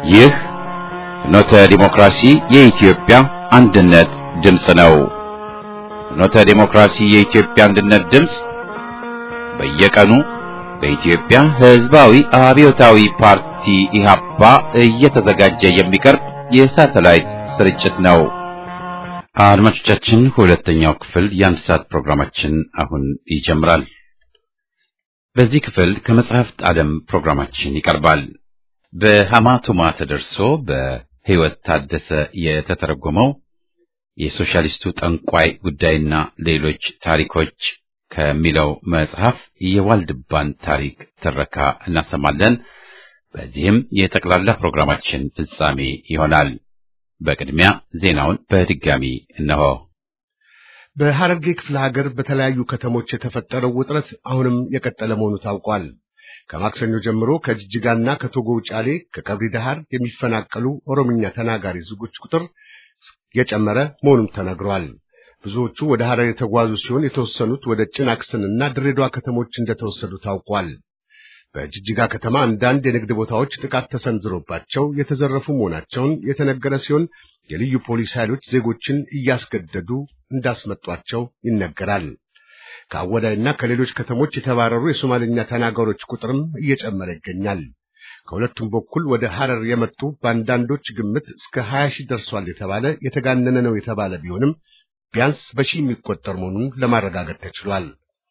ይህ ፍኖተ ዲሞክራሲ የኢትዮጵያ አንድነት ድምፅ ነው። ፍኖተ ዲሞክራሲ የኢትዮጵያ አንድነት ድምፅ በየቀኑ በኢትዮጵያ ሕዝባዊ አብዮታዊ ፓርቲ ኢህአፓ እየተዘጋጀ የሚቀርብ የሳተላይት ስርጭት ነው። አድማጮቻችን፣ ሁለተኛው ክፍል የአንድ ሰዓት ፕሮግራማችን አሁን ይጀምራል። በዚህ ክፍል ከመጽሐፍት ዓለም ፕሮግራማችን ይቀርባል። በሐማቱማ ተደርሶ በሕይወት ታደሰ የተተረጎመው የሶሻሊስቱ ጠንቋይ ጉዳይና ሌሎች ታሪኮች ከሚለው መጽሐፍ የዋልድባን ታሪክ ትረካ እናሰማለን። በዚህም የጠቅላላ ፕሮግራማችን ፍጻሜ ይሆናል። በቅድሚያ ዜናውን በድጋሚ እነሆ። በሐረርጌ ክፍለ ሀገር በተለያዩ ከተሞች የተፈጠረው ውጥረት አሁንም የቀጠለ መሆኑ ታውቋል። ከማክሰኞ ጀምሮ ከጅጅጋና ከቶጎ ውጫሌ፣ ከቀብሪ ዳሃር የሚፈናቀሉ ኦሮምኛ ተናጋሪ ዜጎች ቁጥር የጨመረ መሆኑም ተነግሯል። ብዙዎቹ ወደ ሐረር የተጓዙ ሲሆን የተወሰኑት ወደ ጭናክስንና ድሬዳዋ ከተሞች እንደተወሰዱ ታውቋል። በጅጅጋ ከተማ አንዳንድ የንግድ ቦታዎች ጥቃት ተሰንዝሮባቸው የተዘረፉ መሆናቸውን የተነገረ ሲሆን የልዩ ፖሊስ ኃይሎች ዜጎችን እያስገደዱ እንዳስመጧቸው ይነገራል። ከአወዳይና ከሌሎች ከተሞች የተባረሩ የሶማልኛ ተናጋሪዎች ቁጥርም እየጨመረ ይገኛል። ከሁለቱም በኩል ወደ ሐረር የመጡ በአንዳንዶች ግምት እስከ ሀያ ሺህ ደርሷል የተባለ የተጋነነ ነው የተባለ ቢሆንም ቢያንስ በሺህ የሚቆጠር መሆኑን ለማረጋገጥ ተችሏል።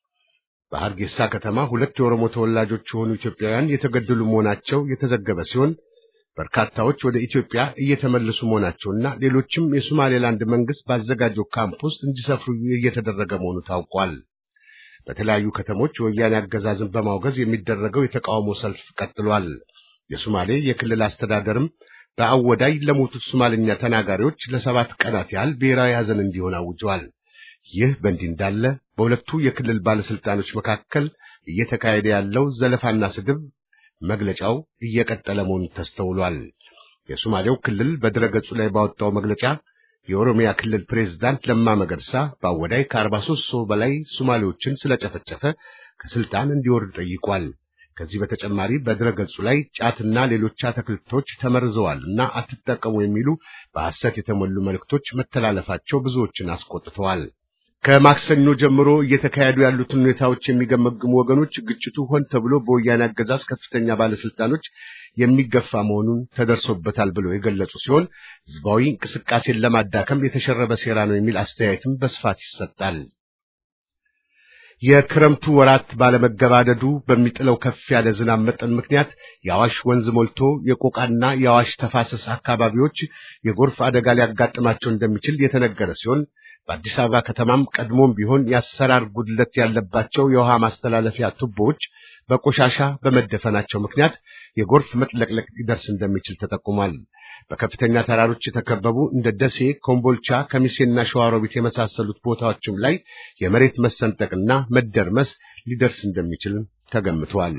በሐርጌሳ ከተማ ሁለት የኦሮሞ ተወላጆች የሆኑ ኢትዮጵያውያን የተገደሉ መሆናቸው የተዘገበ ሲሆን በርካታዎች ወደ ኢትዮጵያ እየተመለሱ መሆናቸውና ሌሎችም የሶማሌላንድ መንግስት ባዘጋጀው ካምፕ ውስጥ እንዲሰፍሩ እየተደረገ መሆኑ ታውቋል። በተለያዩ ከተሞች የወያኔ አገዛዝን በማውገዝ የሚደረገው የተቃውሞ ሰልፍ ቀጥሏል። የሶማሌ የክልል አስተዳደርም በአወዳይ ለሞቱት ሶማልኛ ተናጋሪዎች ለሰባት ቀናት ያህል ብሔራዊ ሐዘን እንዲሆን አውጀዋል። ይህ በእንዲህ እንዳለ በሁለቱ የክልል ባለስልጣኖች መካከል እየተካሄደ ያለው ዘለፋና ስድብ መግለጫው እየቀጠለ መሆኑ ተስተውሏል። የሶማሌው ክልል በድረገጹ ላይ ባወጣው መግለጫ የኦሮሚያ ክልል ፕሬዝዳንት ለማ መገርሳ በአወዳይ ከአርባ ሦስት ሰው በላይ ሶማሌዎችን ስለጨፈጨፈ ከስልጣን እንዲወርድ ጠይቋል። ከዚህ በተጨማሪ በድረገጹ ላይ ጫትና ሌሎች አትክልቶች ተመርዘዋል እና አትጠቀሙ የሚሉ በሐሰት የተሞሉ መልእክቶች መተላለፋቸው ብዙዎችን አስቆጥተዋል። ከማክሰኞ ጀምሮ እየተካሄዱ ያሉትን ሁኔታዎች የሚገመግሙ ወገኖች ግጭቱ ሆን ተብሎ በወያኔ አገዛዝ ከፍተኛ ባለስልጣኖች የሚገፋ መሆኑን ተደርሶበታል ብለው የገለጹ ሲሆን ሕዝባዊ እንቅስቃሴን ለማዳከም የተሸረበ ሴራ ነው የሚል አስተያየትም በስፋት ይሰጣል። የክረምቱ ወራት ባለመገባደዱ በሚጥለው ከፍ ያለ ዝናብ መጠን ምክንያት የአዋሽ ወንዝ ሞልቶ የቆቃና የአዋሽ ተፋሰስ አካባቢዎች የጎርፍ አደጋ ሊያጋጥማቸው እንደሚችል የተነገረ ሲሆን በአዲስ አበባ ከተማም ቀድሞም ቢሆን የአሰራር ጉድለት ያለባቸው የውሃ ማስተላለፊያ ቱቦዎች በቆሻሻ በመደፈናቸው ምክንያት የጎርፍ መጥለቅለቅ ሊደርስ እንደሚችል ተጠቁሟል። በከፍተኛ ተራሮች የተከበቡ እንደ ደሴ፣ ኮምቦልቻ፣ ከሚሴና ሸዋሮቢት የመሳሰሉት ቦታዎችም ላይ የመሬት መሰንጠቅና መደርመስ ሊደርስ እንደሚችል ተገምቷል።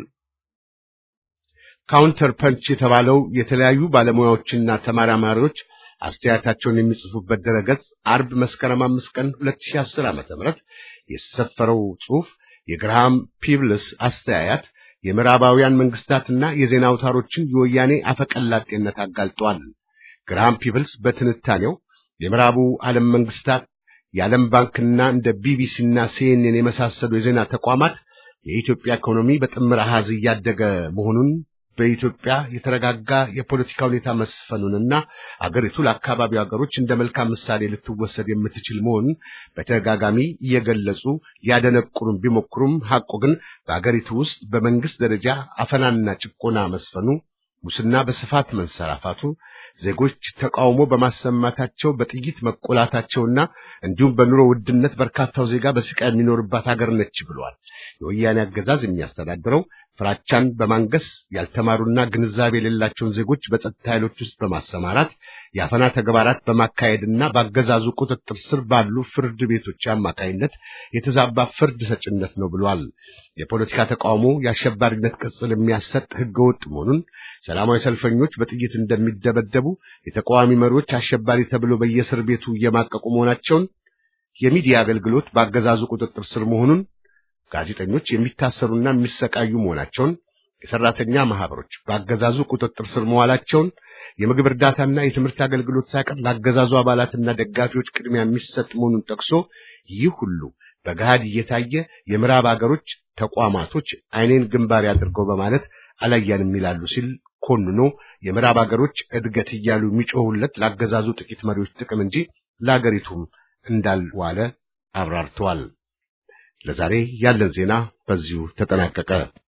ካውንተር ፐንች የተባለው የተለያዩ ባለሙያዎችና ተመራማሪዎች አስተያየታቸውን የሚጽፉበት ድረገጽ አርብ መስከረም አምስት ቀን 2010 ዓ.ም የሰፈረው ጽሑፍ የግርሃም ፒብልስ አስተያየት የምዕራባውያን መንግስታትና የዜና አውታሮችን የወያኔ አፈቀላጤነት አጋልጧል። ግርሃም ፒብልስ በትንታኔው የምዕራቡ ዓለም መንግስታት የዓለም ባንክና እንደ ቢቢሲና ሲኤንኤን የመሳሰሉ የዜና ተቋማት የኢትዮጵያ ኢኮኖሚ በጥምር አሃዝ እያደገ መሆኑን በኢትዮጵያ የተረጋጋ የፖለቲካ ሁኔታ መስፈኑንና አገሪቱ ለአካባቢው ሀገሮች እንደ መልካም ምሳሌ ልትወሰድ የምትችል መሆኑን በተደጋጋሚ እየገለጹ ሊያደነቁሩም ቢሞክሩም ሐቁ ግን በአገሪቱ ውስጥ በመንግስት ደረጃ አፈናና ጭቆና መስፈኑ፣ ሙስና በስፋት መንሰራፋቱ፣ ዜጎች ተቃውሞ በማሰማታቸው በጥይት መቆላታቸውና እንዲሁም በኑሮ ውድነት በርካታው ዜጋ በስቃይ የሚኖርባት ሀገር ነች ብለዋል። የወያኔ አገዛዝ የሚያስተዳድረው ፍራቻን በማንገስ ያልተማሩና ግንዛቤ የሌላቸውን ዜጎች በጸጥታ ኃይሎች ውስጥ በማሰማራት የአፈና ተግባራት በማካሄድና በአገዛዙ ቁጥጥር ስር ባሉ ፍርድ ቤቶች አማካይነት የተዛባ ፍርድ ሰጭነት ነው ብሏል። የፖለቲካ ተቃውሞ የአሸባሪነት ቅጽል የሚያሰጥ ህገወጥ መሆኑን፣ ሰላማዊ ሰልፈኞች በጥይት እንደሚደበደቡ፣ የተቃዋሚ መሪዎች አሸባሪ ተብሎ በየእስር ቤቱ እየማቀቁ መሆናቸውን፣ የሚዲያ አገልግሎት በአገዛዙ ቁጥጥር ስር መሆኑን ጋዜጠኞች የሚታሰሩና የሚሰቃዩ መሆናቸውን፣ የሰራተኛ ማህበሮች በአገዛዙ ቁጥጥር ስር መዋላቸውን የምግብ እርዳታና የትምህርት አገልግሎት ሳይቀር ለአገዛዙ አባላትና ደጋፊዎች ቅድሚያ የሚሰጥ መሆኑን ጠቅሶ ይህ ሁሉ በገሃድ እየታየ የምዕራብ አገሮች ተቋማቶች አይኔን ግንባር ያድርገው በማለት አላያንም ይላሉ ሲል ኮንኖ የምዕራብ አገሮች እድገት እያሉ የሚጮሁለት ላገዛዙ ጥቂት መሪዎች ጥቅም እንጂ ለአገሪቱም እንዳልዋለ አብራርተዋል። ለዛሬ ያለን ዜና በዚሁ ተጠናቀቀ።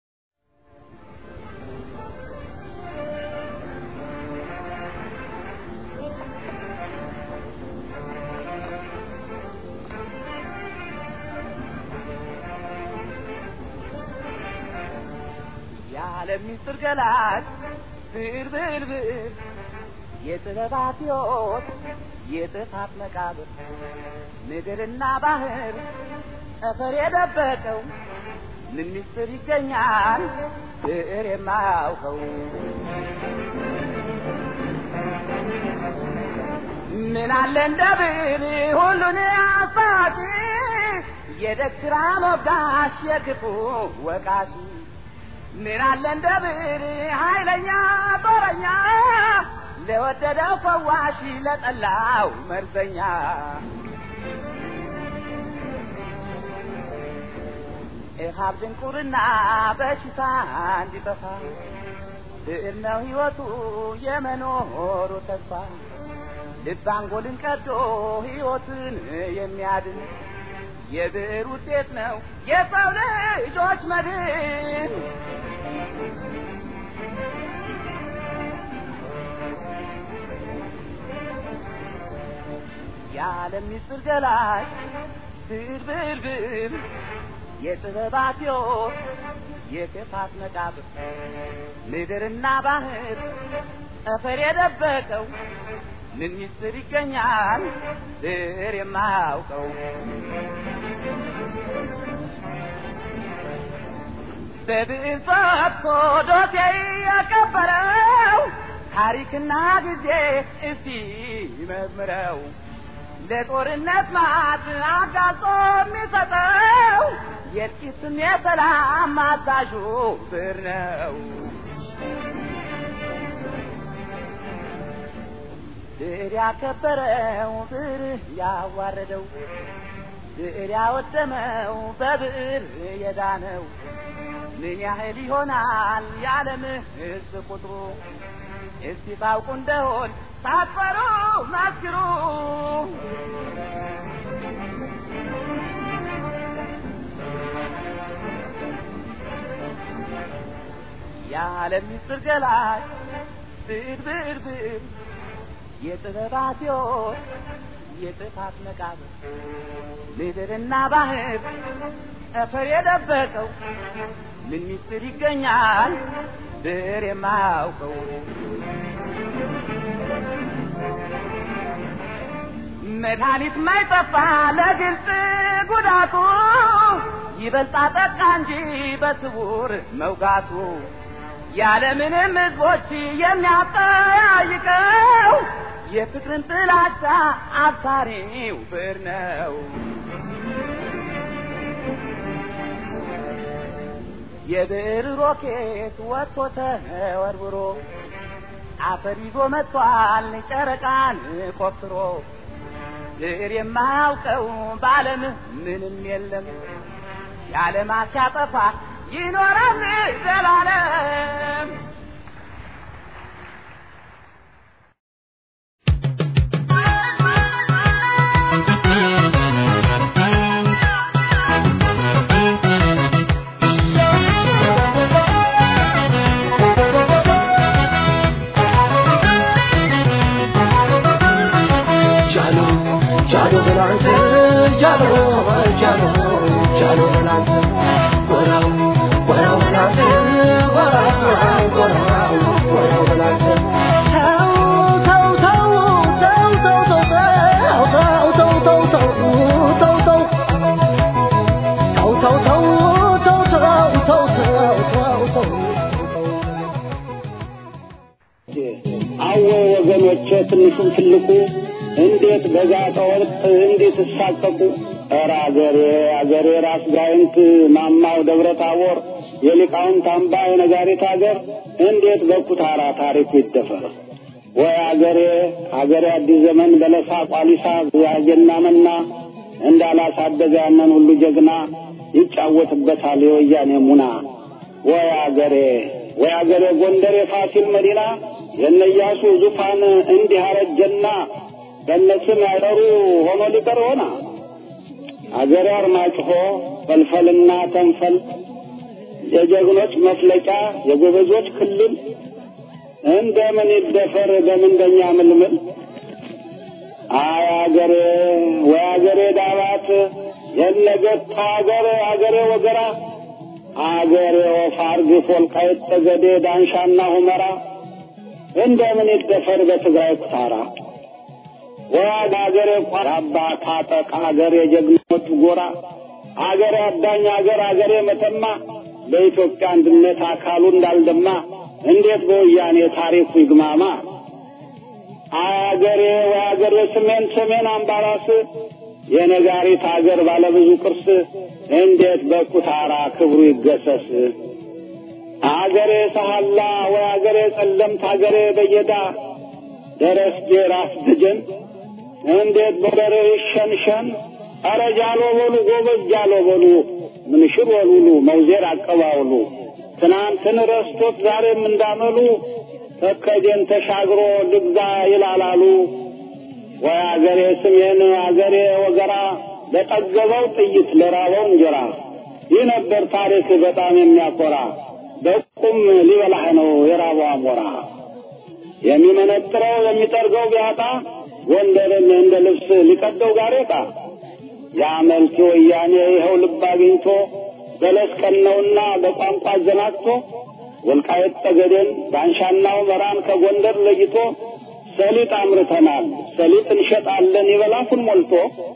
የዓለም ሚስጥር ገላጭ ብር ብር ብር የጥበባት ሕይወት የጥፋት መቃብር ምድርና ባህር ጠፈር የደበቀው ምን ሚስጥር ይገኛል ብዕር የማያውቀው ምን አለ እንደ ብዕር ሁሉን አሳቂ የደግራ ሞጋሽ የክፉ ወቃሽ ምን አለ እንደ ብዕር ኃይለኛ ጦረኛ ለወደደው ፈዋሽ ለጠላው መርዘኛ እሃብ ድንቁርና በሽታ እንዲጠፋ ብዕር ነው ሕይወቱ የመኖሩ ተስፋ ልብ አንጎልን ቀዶ ሕይወትን የሚያድን የብዕር ውጤት ነው የሰው ልጆች መድን። የዓለም ሚስጥር ገላጭ ብዕር ብዕር ብዕር የጥበባት ሕይወት የክፋት መቃብር ምድርና ባህር ጠፈር የደበቀው ምን ሚስጥር ይገኛል ብዕር የማያውቀው በብዕር ፈትቶ ዶሴ ያቀበረው ታሪክና ጊዜ እስቲ ይመርምረው ለጦርነት ማት አጋጾ የሚሰጠው የጥቂትም የሰላም አዛዡ ብዕር ነው። ብዕር ያከበረው ብዕር ያዋረደው ብዕር ያወደመው በብዕር የዳነው ምን ያህል ይሆናል የዓለም ሕዝብ ቁጥሩ? እስቲ ታውቁ እንደሆን ሳትፈሩ መስክሩ። የዓለም ምስጢር ገላጭ ብዕር ብዕር ብዕር የጥበባት ሕይወት የጥፋት መቃብር ምድርና ባህር ጠፈር የደበቀው ምን ምስጢር ይገኛል ብዕር የማያውቀው መድኃኒት ማይጠፋ ለግልጽ ጉዳቱ ይበልጣ ጠቃ እንጂ በስውር መውጋቱ ያለምንም ሕዝቦች የሚያጠያይቀው የፍቅርን ጥላቻ አብሳሪው ብዕር ነው። የብዕር ሮኬት ወጥቶ ተወርውሮ አፈር ይዞ መጥቷል ጨረቃን ቆፍሮ ብዕር የማያውቀው በዓለም ምንም የለም የዓለማት ሲያጠፋ ይኖራል ዘላለም። አወ ወገኖቼ ትንሹም ትልቁ እንዴት በጋጠ ወርቅ እንዴት እሳቀቁ ኧረ አገሬ አገሬ ራስ ጋይንት ማማው ደብረ ታቦር የሊቃውንት አምባ የነጋሪት አገር እንዴት በኩታራ ታሪኩ ይደፈር? ወይ አገሬ አገሬ አዲስ ዘመን በለሳ ቋሊሳ ያጀና መና እንዳላሳደገ ያንን ሁሉ ጀግና ይጫወትበታል የወያኔ ሙና። ወይ አገሬ ወይ አገሬ ጎንደር የፋሲል መዲና የነያሱ ዙፋን እንዲህ አረጀና በነስም ያጠሩ ሆኖ ሊቀር ሆና አገሬ አርማጭሆ ፈልፈልና ተንፈል የጀግኖች መፍለቂያ የጎበዞች ክልል እንደምን ይደፈር በምንደኛ ምልምል አይ አገሬ ወይ አገሬ ዳባት የነገታ አገሬ አገሬ ወገራ አገሬ ወፋር ግፍ ወልቃይት ጠገዴ ዳንሻና ሁመራ እንደምን ይደፈር በትግራይ ኩታራ ወያድ አገሬ ቋራባ ታጠቅ አገሬ ጀግኖች ጎራ አገሬ አዳኝ አገር አገሬ መተማ በኢትዮጵያ አንድነት አካሉ እንዳልደማ እንዴት በወያኔ ታሪኩ ይግማማ? አገሬ ወአገሬ ሰሜን ሰሜን አምባራስ የነጋሪት አገር ባለብዙ ቅርስ እንዴት በኩታራ ክብሩ ይገሰስ? አገሬ ሰሃላ ወአገሬ ጸለምት አገሬ በየዳ ደረስጌ ራስ ደጀን እንዴት በደረ ይሸንሸን? አረ ጃሎ በሉ ጎበዝ ጃሎ በሉ ምንሽር ወሉሉ መውዜር አቀባውሉ ትናንትን ረስቶት ዛሬም እንዳመሉ ተከጀን ተሻግሮ ልግዛ ይላላሉ። ወይ አገሬ ስሜን አገሬ ወገራ ለጠገበው ጥይት ለራበው እንጀራ ይህ ነበር ታሪክ በጣም የሚያኮራ በቁም ሊበላህ ነው የራበው አሞራ የሚመነጥረው የሚጠርገው ቢያጣ ጎንደርን እንደ ልብስ ሊቀደው ጋሬጣ የአመልኪ ወያኔ ይኸው ልብ አግኝቶ በለስ ቀነውና በቋንቋ አዘናግቶ ወልቃየት ጠገዴን ዳንሻና ሁመራን ከጎንደር ለይቶ ሰሊጥ አምርተናል ሰሊጥ እንሸጣለን ይበላፉን ሞልቶ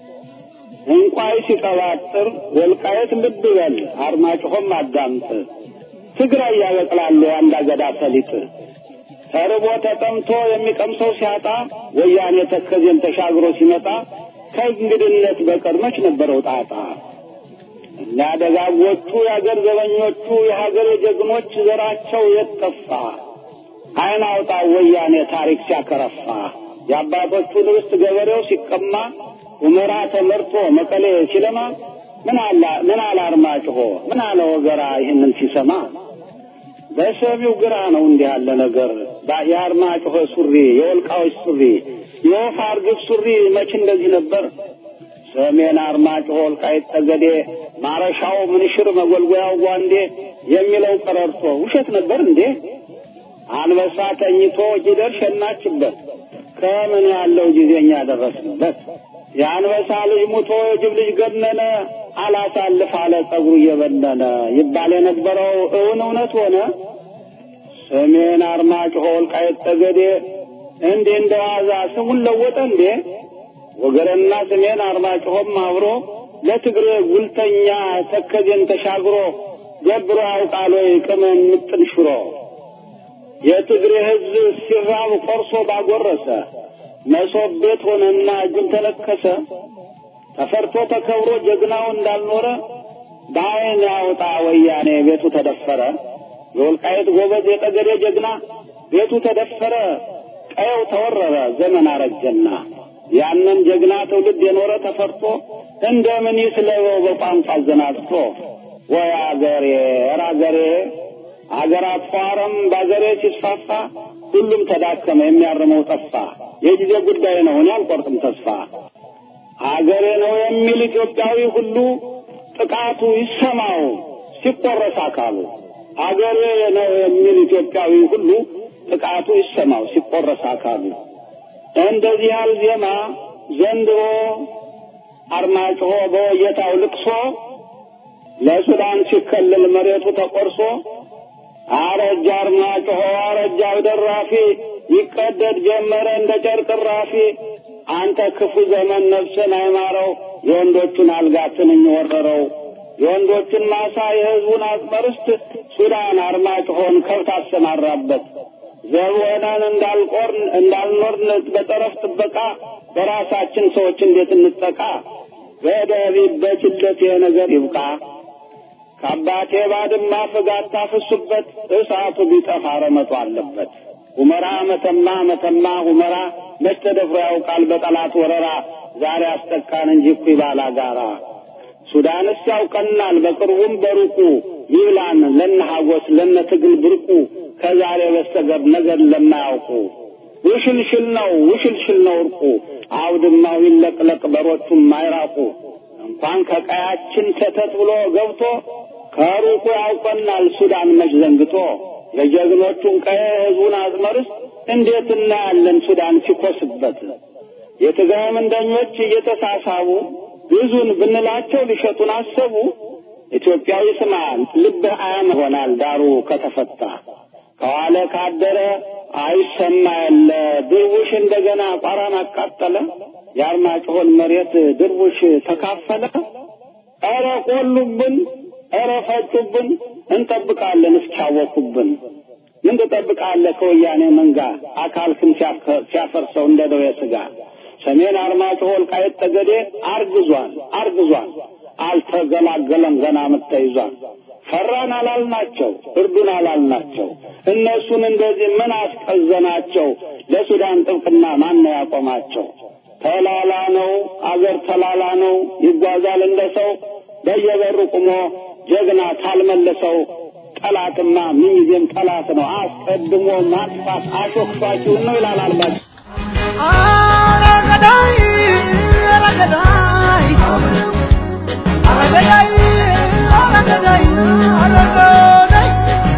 እንቋይ ሲቀባጥር ወልቃየት ልብ በል አርማጭሆም አዳምጥ ትግራይ ያበቅላሉ አንድ አገዳ ሰሊጥ ተርቦ ተጠምቶ የሚቀምሰው ሲያጣ ወያኔ ተከዜን ተሻግሮ ሲመጣ ከእንግድነት በቀር መች ነበረው ጣጣ? እኛ ደጋጎቹ የአገር ዘበኞቹ የሀገር ጀግኖች ዘራቸው የት ጠፋ? አይን አውጣ ወያኔ ታሪክ ሲያከረፋ የአባቶቹን ርስት ገበሬው ሲቀማ ሁመራ ተመርቶ መቀሌ ሲለማ ምን አላ ምን አለ አርማጭሆ ምን አለ ወገራ ይህንን ሲሰማ በሰሚው ግራ ነው እንዲህ ያለ ነገር የአርማጭሆ ሱሪ የወልቃዎች ሱሪ የወፍ አርግብ ሱሪ መች እንደዚህ ነበር? ሰሜን አርማጭሆ ወልቃይት ጠገዴ ማረሻው ምንሽር መጎልጎያው ጓንዴ የሚለው ቀረርቶ ውሸት ነበር እንዴ? አንበሳ ተኝቶ ጊደር ሸናችበት ከምን ያለው ጊዜኛ ደረስንበት። የአንበሳ ልጅ ሙቶ የጅብ ልጅ ገነነ አላሳልፍ አለ ጸጉሩ እየበነነ ይባል የነበረው እውን እውነት ሆነ። ሰሜን አርማጭሆ ወልቃይት ጠገዴ እንዴ እንደ ዋዛ ስሙን ለወጠ እንዴ? ወገረና ሰሜን አርማጭሆም አብሮ ለትግሬ ጉልተኛ ተከዜን ተሻግሮ ገብሮ ያውቃል ወይ ቅመም ምጥን ሽሮ የትግሬ ሕዝብ ሲራብ ቆርሶ ባጎረሰ መሶብ ቤት ሆነና እጁን ተለከሰ ተፈርቶ ተከብሮ ጀግናው እንዳልኖረ በአይን ያውጣ ወያኔ ቤቱ ተደፈረ። የወልቃየት ጎበዝ የጠገዴ ጀግና ቤቱ ተደፈረ፣ ቀየው ተወረረ፣ ዘመን አረጀና ያንን ጀግና ትውልድ የኖረ ተፈርቶ እንደምን ይስለበው በቋንቋ አዘናግቶ ወይ አገሬ ኧረ አገሬ አገር አፋረም በአገሬ ሲስፋፋ ሁሉም ተዳከመ፣ የሚያርመው ጠፋ። የጊዜ ጉዳይ ነው፣ እኔ አልቆርጥም ተስፋ። አገሬ ነው የሚል ኢትዮጵያዊ ሁሉ ጥቃቱ ይሰማው ሲቆረስ አካሉ። አገሬ ነው የሚል ኢትዮጵያዊ ሁሉ ጥቃቱ ይሰማው ሲቆረስ አካሉ። እንደዚህ ያል ዜማ ዘንድሮ አርማጭሆ በወየታው ልቅሶ ለሱዳን ሲከልል መሬቱ ተቆርሶ አረጃ አርማጭሆ አረጃ ደራፊ ይቀደድ ጀመረ እንደ ጨርቅ ራፊ። አንተ ክፉ ዘመን ነፍስን አይማረው የወንዶቹን አልጋ ትንኝ ወረረው የወንዶቹን ማሳ የሕዝቡን አጽመርስት ሱዳን አርማጭሆን ከብት አሰማራበት። ዘቦናን እንዳልቆርን እንዳልኖርን በጠረፍ ጥበቃ በራሳችን ሰዎች እንዴት እንጠቃ? ገደብ ይበጅለት ይሄ ነገር ይብቃ። ከአባቴ ባድማ ፍጋት ታፍሱበት እሳቱ ቢጠፋ ረመጡ አለበት። ሁመራ መተማ መተማ ሁመራ መች ተደፍሮ ያውቃል በጠላት ወረራ ዛሬ አስጠቃን እንጂ እኩይ ባላጋራ ሱዳንስ ያውቀናል በቅርቡም በሩቁ ይብላን ለነ ሀጎስ ለነ ትግል ብርቁ ከዛሬ በስተቀር ነገር ለማያውቁ ውሽልሽል ነው ውሽልሽል ነው እርቁ አውድማው ይለቅለቅ በሮቹም አይራቁ እንኳን ከቀያችን ሰተት ብሎ ገብቶ ከሩቁ ያውቀናል ሱዳን መች ዘንግቶ የጀግኖቹን ቀየ ህዝቡን አዝመርስ እንዴት እናያለን ሱዳን ሲኮስበት የትግራይ ምንደኞች እየተሳሳቡ ብዙን ብንላቸው ሊሸጡን አሰቡ። ኢትዮጵያዊ ስማ ልብህ አያም ይሆናል ዳሩ ከተፈታ ከዋለ ካደረ አይሰማ የለ ድርቡሽ እንደገና ቋራን አቃጠለ። የአርማጭሆን መሬት ድርቡሽ ተካፈለ። ኧረ ቆሉብን፣ ኧረ ፈጩብን፣ እንጠብቃለን እስኪያወኩብን። ምን ትጠብቃለህ ከወያኔ መንጋ አካልክም ሲያፈርሰው እንደ ደዌ ሥጋ ሰሜን አርማጭሆ ወልቃይት ጠገዴ አርግዟል አርግዟል አልተገላገለም ገና ምተይዟል ፈራን አላልናቸው እርዱን አላልናቸው እነሱን እንደዚህ ምን አስቀዘናቸው ለሱዳን ጥብቅና ማን ያቆማቸው ተላላ ነው አገር ተላላ ነው ይጓዛል እንደ ሰው በየበሩ ቁሞ ጀግና ካልመለሰው ጠላትማ ምንጊዜም ጠላት ነው አስቀድሞ ማጥፋት አሾክፋችሁን ነው ይላል አልባቸው አረገዳይ አረገዳይ አረገዳይ አረገዳይ አረገዳይ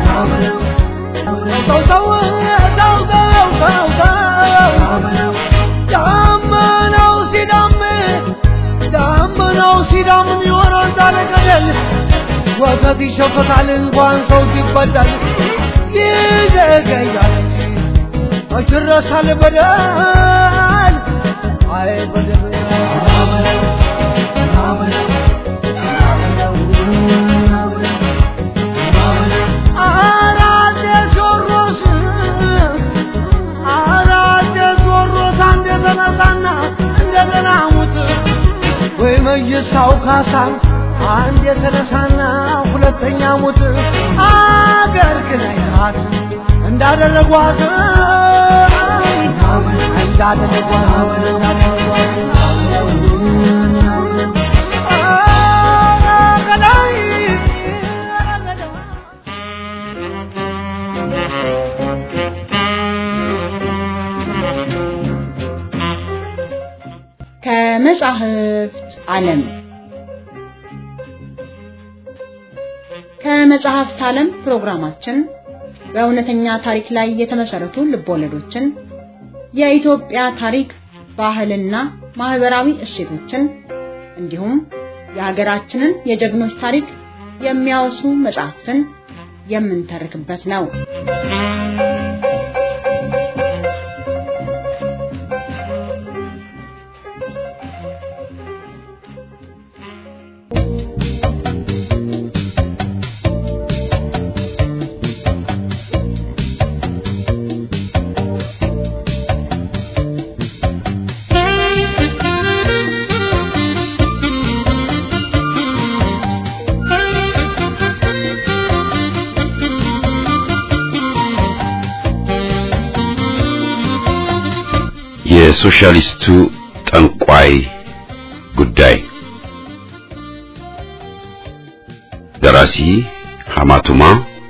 ሰው ሰው ሰው ሰው ሰው ሰው ዳመናው ሲዳምን ዳመናው ሲዳምን ይሆናል ዛሬ ገደል ወተት ይሸፈታል እንኳን ሰው ሲበላል ይዘገያል መች ይረሳል በደል አይ በደል አራጀ ጆሮስ አራጀ ጆሮስ አንድ የተነሳና እንደገና ሙት ወይ መይሳው ካሳ አንድ የተነሳና ሁለተኛ ሙት አገር ግን አይታት እንዳደረጓት እንዳደረጓት ከመጻሕፍት ዓለም ከመጽሐፍት ዓለም ፕሮግራማችን በእውነተኛ ታሪክ ላይ የተመሰረቱ ልቦለዶችን፣ የኢትዮጵያ ታሪክ፣ ባህልና ማህበራዊ እሴቶችን እንዲሁም የሀገራችንን የጀግኖች ታሪክ የሚያወሱ መጽሐፍትን የምንተርክበት ነው። የሶሻሊስቱ ጠንቋይ ጉዳይ ደራሲ ሐማቱማ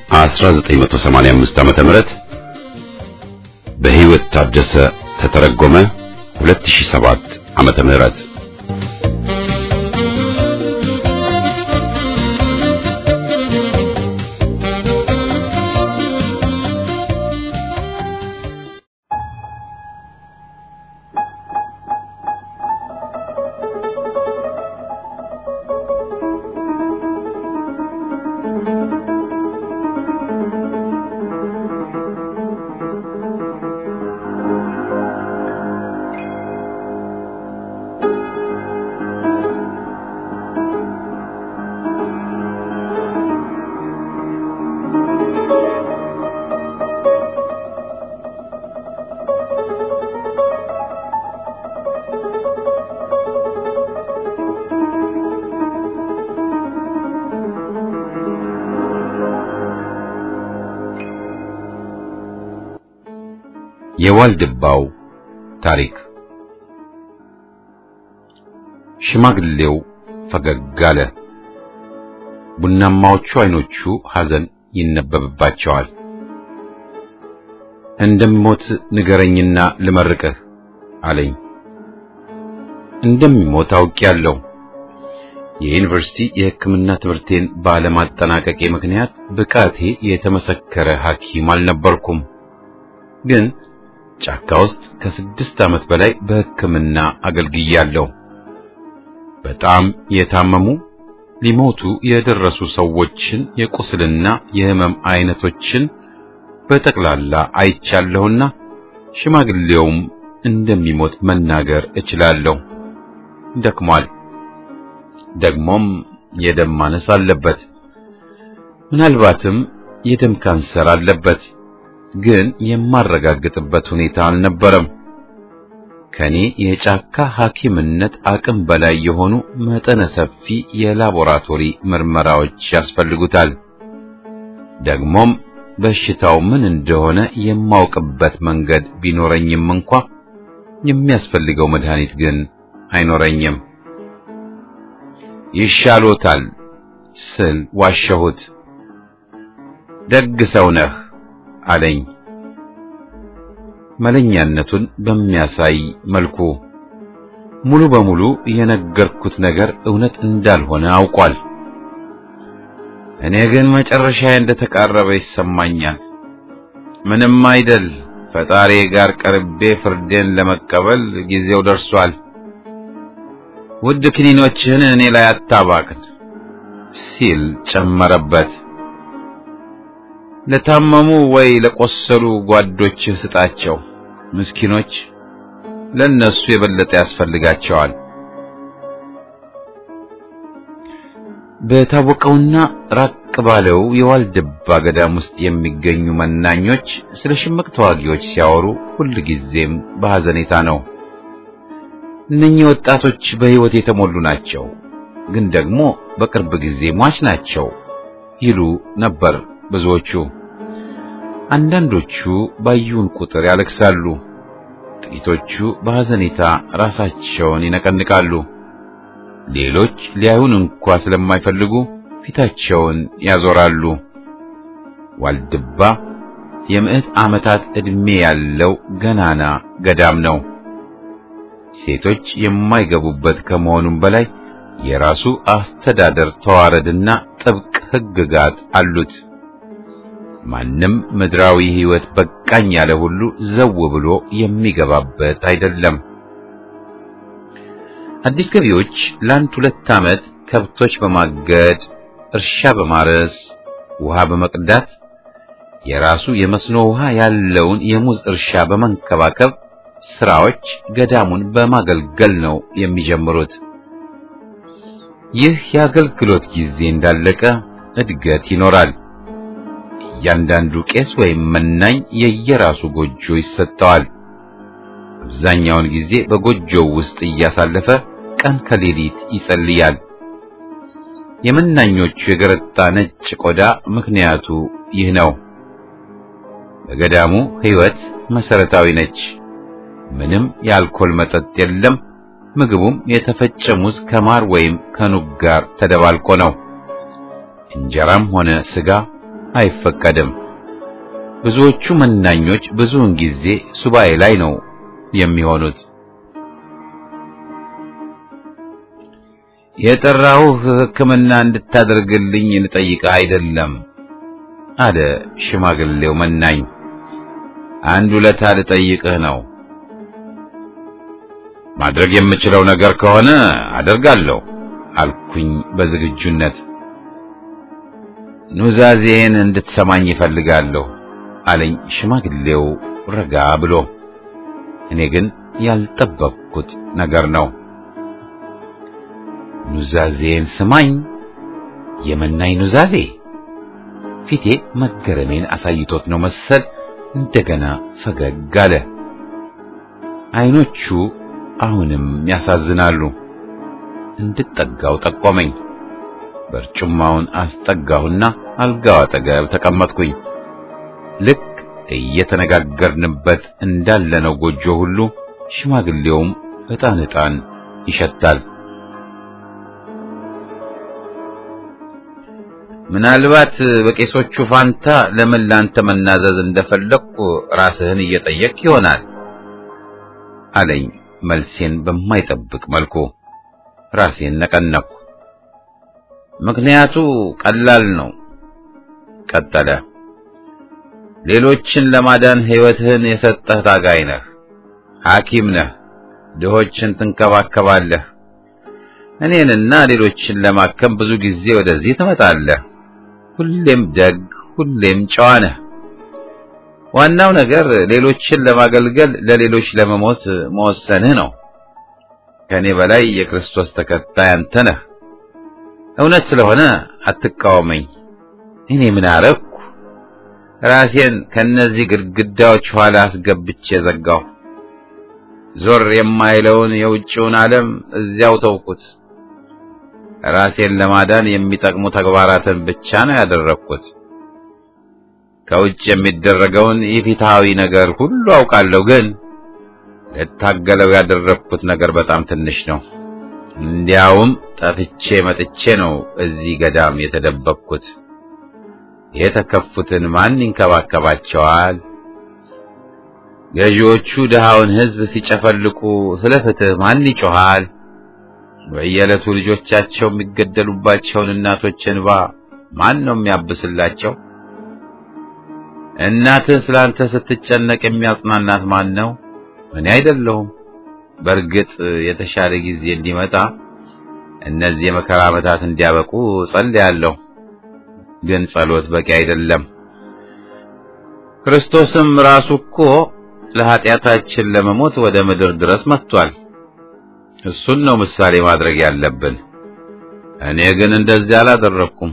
1985 ዓመተ ምህረት በህይወት ታደሰ ተተረጎመ 2007 ዓመተ ምህረት የዋልድባው ታሪክ ሽማግሌው ፈገግ አለ። ቡናማዎቹ አይኖቹ ሐዘን ይነበብባቸዋል። እንደምሞት ንገረኝና ልመርቅህ አለኝ። እንደሚሞት አውቄያለሁ። የዩኒቨርሲቲ የሕክምና ትምህርቴን ባለማጠናቀቄ ምክንያት ብቃቴ የተመሰከረ ሐኪም አልነበርኩም። ግን ጫካ ውስጥ ከስድስት ዓመት በላይ በሕክምና አገልግያለሁ። በጣም የታመሙ ሊሞቱ የደረሱ ሰዎችን የቁስልና የህመም አይነቶችን በጠቅላላ አይቻለሁና ሽማግሌውም እንደሚሞት መናገር እችላለሁ። ደክሟል። ደግሞም የደም ማነስ አለበት። ምናልባትም የደም ካንሰር አለበት። ግን የማረጋግጥበት ሁኔታ አልነበረም። ከኔ የጫካ ሐኪምነት አቅም በላይ የሆኑ መጠነ ሰፊ የላቦራቶሪ ምርመራዎች ያስፈልጉታል። ደግሞም በሽታው ምን እንደሆነ የማውቅበት መንገድ ቢኖረኝም እንኳ የሚያስፈልገው መድኃኒት ግን አይኖረኝም። ይሻሎታል ስል ዋሸሁት። ደግ ሰው ነህ አለኝ መለኛነቱን በሚያሳይ መልኩ። ሙሉ በሙሉ የነገርኩት ነገር እውነት እንዳልሆነ አውቋል። እኔ ግን መጨረሻዬ እንደተቃረበ ይሰማኛል። ምንም አይደል፣ ፈጣሪ ጋር ቀርቤ ፍርዴን ለመቀበል ጊዜው ደርሷል። ውድ ክኒኖችህን እኔ ላይ አታባክን ሲል ጨመረበት። ለታመሙ ወይ ለቆሰሉ ጓዶችህ ስጣቸው። ምስኪኖች ለነሱ የበለጠ ያስፈልጋቸዋል። በታወቀውና ራቅ ባለው የዋልድባ ገዳም ውስጥ የሚገኙ መናኞች ስለ ሽምቅ ተዋጊዎች ሲያወሩ ሁልጊዜም በሐዘኔታ ነው። እነኚህ ወጣቶች በሕይወት የተሞሉ ናቸው፣ ግን ደግሞ በቅርብ ጊዜ ሟች ናቸው ይሉ ነበር ብዙዎቹ። አንዳንዶቹ ባዩን ቁጥር ያለቅሳሉ። ጥቂቶቹ በሐዘኔታ ራሳቸውን ይነቀንቃሉ። ሌሎች ሊያዩን እንኳ ስለማይፈልጉ ፊታቸውን ያዞራሉ። ዋልድባ የምዕት ዓመታት ዕድሜ ያለው ገናና ገዳም ነው። ሴቶች የማይገቡበት ከመሆኑም በላይ የራሱ አስተዳደር ተዋረድና ጥብቅ ሕግጋት አሉት። ማንም ምድራዊ ሕይወት በቃኝ ያለ ሁሉ ዘው ብሎ የሚገባበት አይደለም። አዲስ ገቢዎች ለአንድ ሁለት ዓመት ከብቶች በማገድ እርሻ በማረስ ውሃ በመቅዳት የራሱ የመስኖ ውሃ ያለውን የሙዝ እርሻ በመንከባከብ ስራዎች ገዳሙን በማገልገል ነው የሚጀምሩት። ይህ የአገልግሎት ጊዜ እንዳለቀ እድገት ይኖራል። እያንዳንዱ ቄስ ወይም መናኝ የየራሱ ጎጆ ይሰጠዋል። አብዛኛውን ጊዜ በጎጆው ውስጥ እያሳለፈ ቀን ከሌሊት ይጸልያል። የመናኞቹ የገረጣ ነጭ ቆዳ ምክንያቱ ይህ ነው። በገዳሙ ሕይወት መሰረታዊ ነች። ምንም የአልኮል መጠጥ የለም። ምግቡም የተፈጨ ሙዝ ከማር ወይም ከኑግ ጋር ተደባልቆ ነው። እንጀራም ሆነ ስጋ አይፈቀድም። ብዙዎቹ መናኞች ብዙውን ጊዜ ሱባኤ ላይ ነው የሚሆኑት። የጠራሁህ ሕክምና እንድታደርግልኝ ልጠይቅህ አይደለም አለ ሽማግሌው መናኝ። አንድ ውለታ ልጠይቅህ ነው። ማድረግ የምችለው ነገር ከሆነ አደርጋለሁ አልኩኝ በዝግጁነት። ኑዛዜን እንድትሰማኝ ይፈልጋለሁ አለኝ ሽማግሌው ረጋ ብሎ። እኔ ግን ያልጠበቅኩት ነገር ነው። ኑዛዜን ስማኝ? የመናኝ ኑዛዜ? ፊቴ መገረሜን አሳይቶት ነው መሰል እንደገና ፈገግ አለ። አይኖቹ አሁንም ያሳዝናሉ። እንድጠጋው ጠቆመኝ። በርጩማውን አስጠጋሁና አልጋው አጠገብ ተቀመጥኩኝ። ልክ እየተነጋገርንበት እንዳለነው ጎጆ ሁሉ ሽማግሌውም ዕጣን ዕጣን ይሸታል። ምናልባት በቄሶቹ ፋንታ ለምን ላንተ መናዘዝ እንደፈለግኩ ራስህን እየጠየቅ ይሆናል አለኝ መልሴን በማይጠብቅ መልኩ። ራሴን ነቀነቅኩ። ምክንያቱ ቀላል ነው፣ ቀጠለ። ሌሎችን ለማዳን ሕይወትህን የሰጠህ ታጋይ ነህ፣ ሐኪም ነህ፣ ድሆችን ትንከባከባለህ። እኔንና ሌሎችን ለማከም ብዙ ጊዜ ወደዚህ ትመጣለህ። ሁሌም ደግ፣ ሁሌም ጨዋ ነህ። ዋናው ነገር ሌሎችን ለማገልገል ለሌሎች ለመሞት መወሰንህ ነው። ከኔ በላይ የክርስቶስ ተከታይ አንተ ነህ። እውነት ስለሆነ አትቃወመኝ። እኔ ምን አረግኩ? ራሴን ከነዚህ ግድግዳዎች ኋላ አስገብቼ ዘጋሁ። ዞር የማይለውን የውጭውን ዓለም እዚያው ተውኩት። ራሴን ለማዳን የሚጠቅሙ ተግባራትን ብቻ ነው ያደረግኩት። ከውጭ የሚደረገውን ኢፍትሐዊ ነገር ሁሉ አውቃለሁ፣ ግን ልታገለው ያደረግኩት ነገር በጣም ትንሽ ነው። እንዲያውም ጠፍቼ መጥቼ ነው እዚህ ገዳም የተደበቅኩት። የተከፉትን ማን ይንከባከባቸዋል? ገዢዎቹ ድሃውን ሕዝብ ሲጨፈልቁ ስለ ፍትህ ማን ይጮሃል? በየዕለቱ ልጆቻቸው የሚገደሉባቸውን እናቶች እንባ ማን ነው የሚያብስላቸው? እናትህ ስላንተ ስትጨነቅ የሚያጽናናት ማን ነው? እኔ አይደለሁም። በእርግጥ የተሻለ ጊዜ እንዲመጣ እነዚህ የመከራ ዓመታት እንዲያበቁ ጸልያለሁ። ግን ጸሎት በቂ አይደለም። ክርስቶስም ራሱ እኮ ለኃጢአታችን ለመሞት ወደ ምድር ድረስ መጥቷል። እሱን ነው ምሳሌ ማድረግ ያለብን። እኔ ግን እንደዚህ አላደረኩም።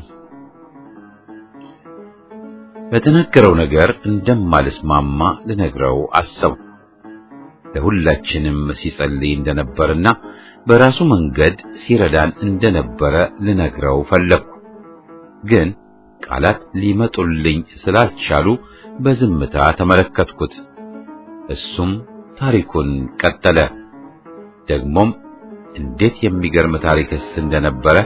በተነገረው ነገር እንደማልስማማ ልነግረው አሰብኩ። ለሁላችንም ሲጸልይ እንደነበርና በራሱ መንገድ ሲረዳን እንደነበረ ልነግረው ፈለግኩ። ግን ቃላት ሊመጡልኝ ስላልቻሉ በዝምታ ተመለከትኩት። እሱም ታሪኩን ቀጠለ። ደግሞም እንዴት የሚገርም ታሪክስ እንደነበረ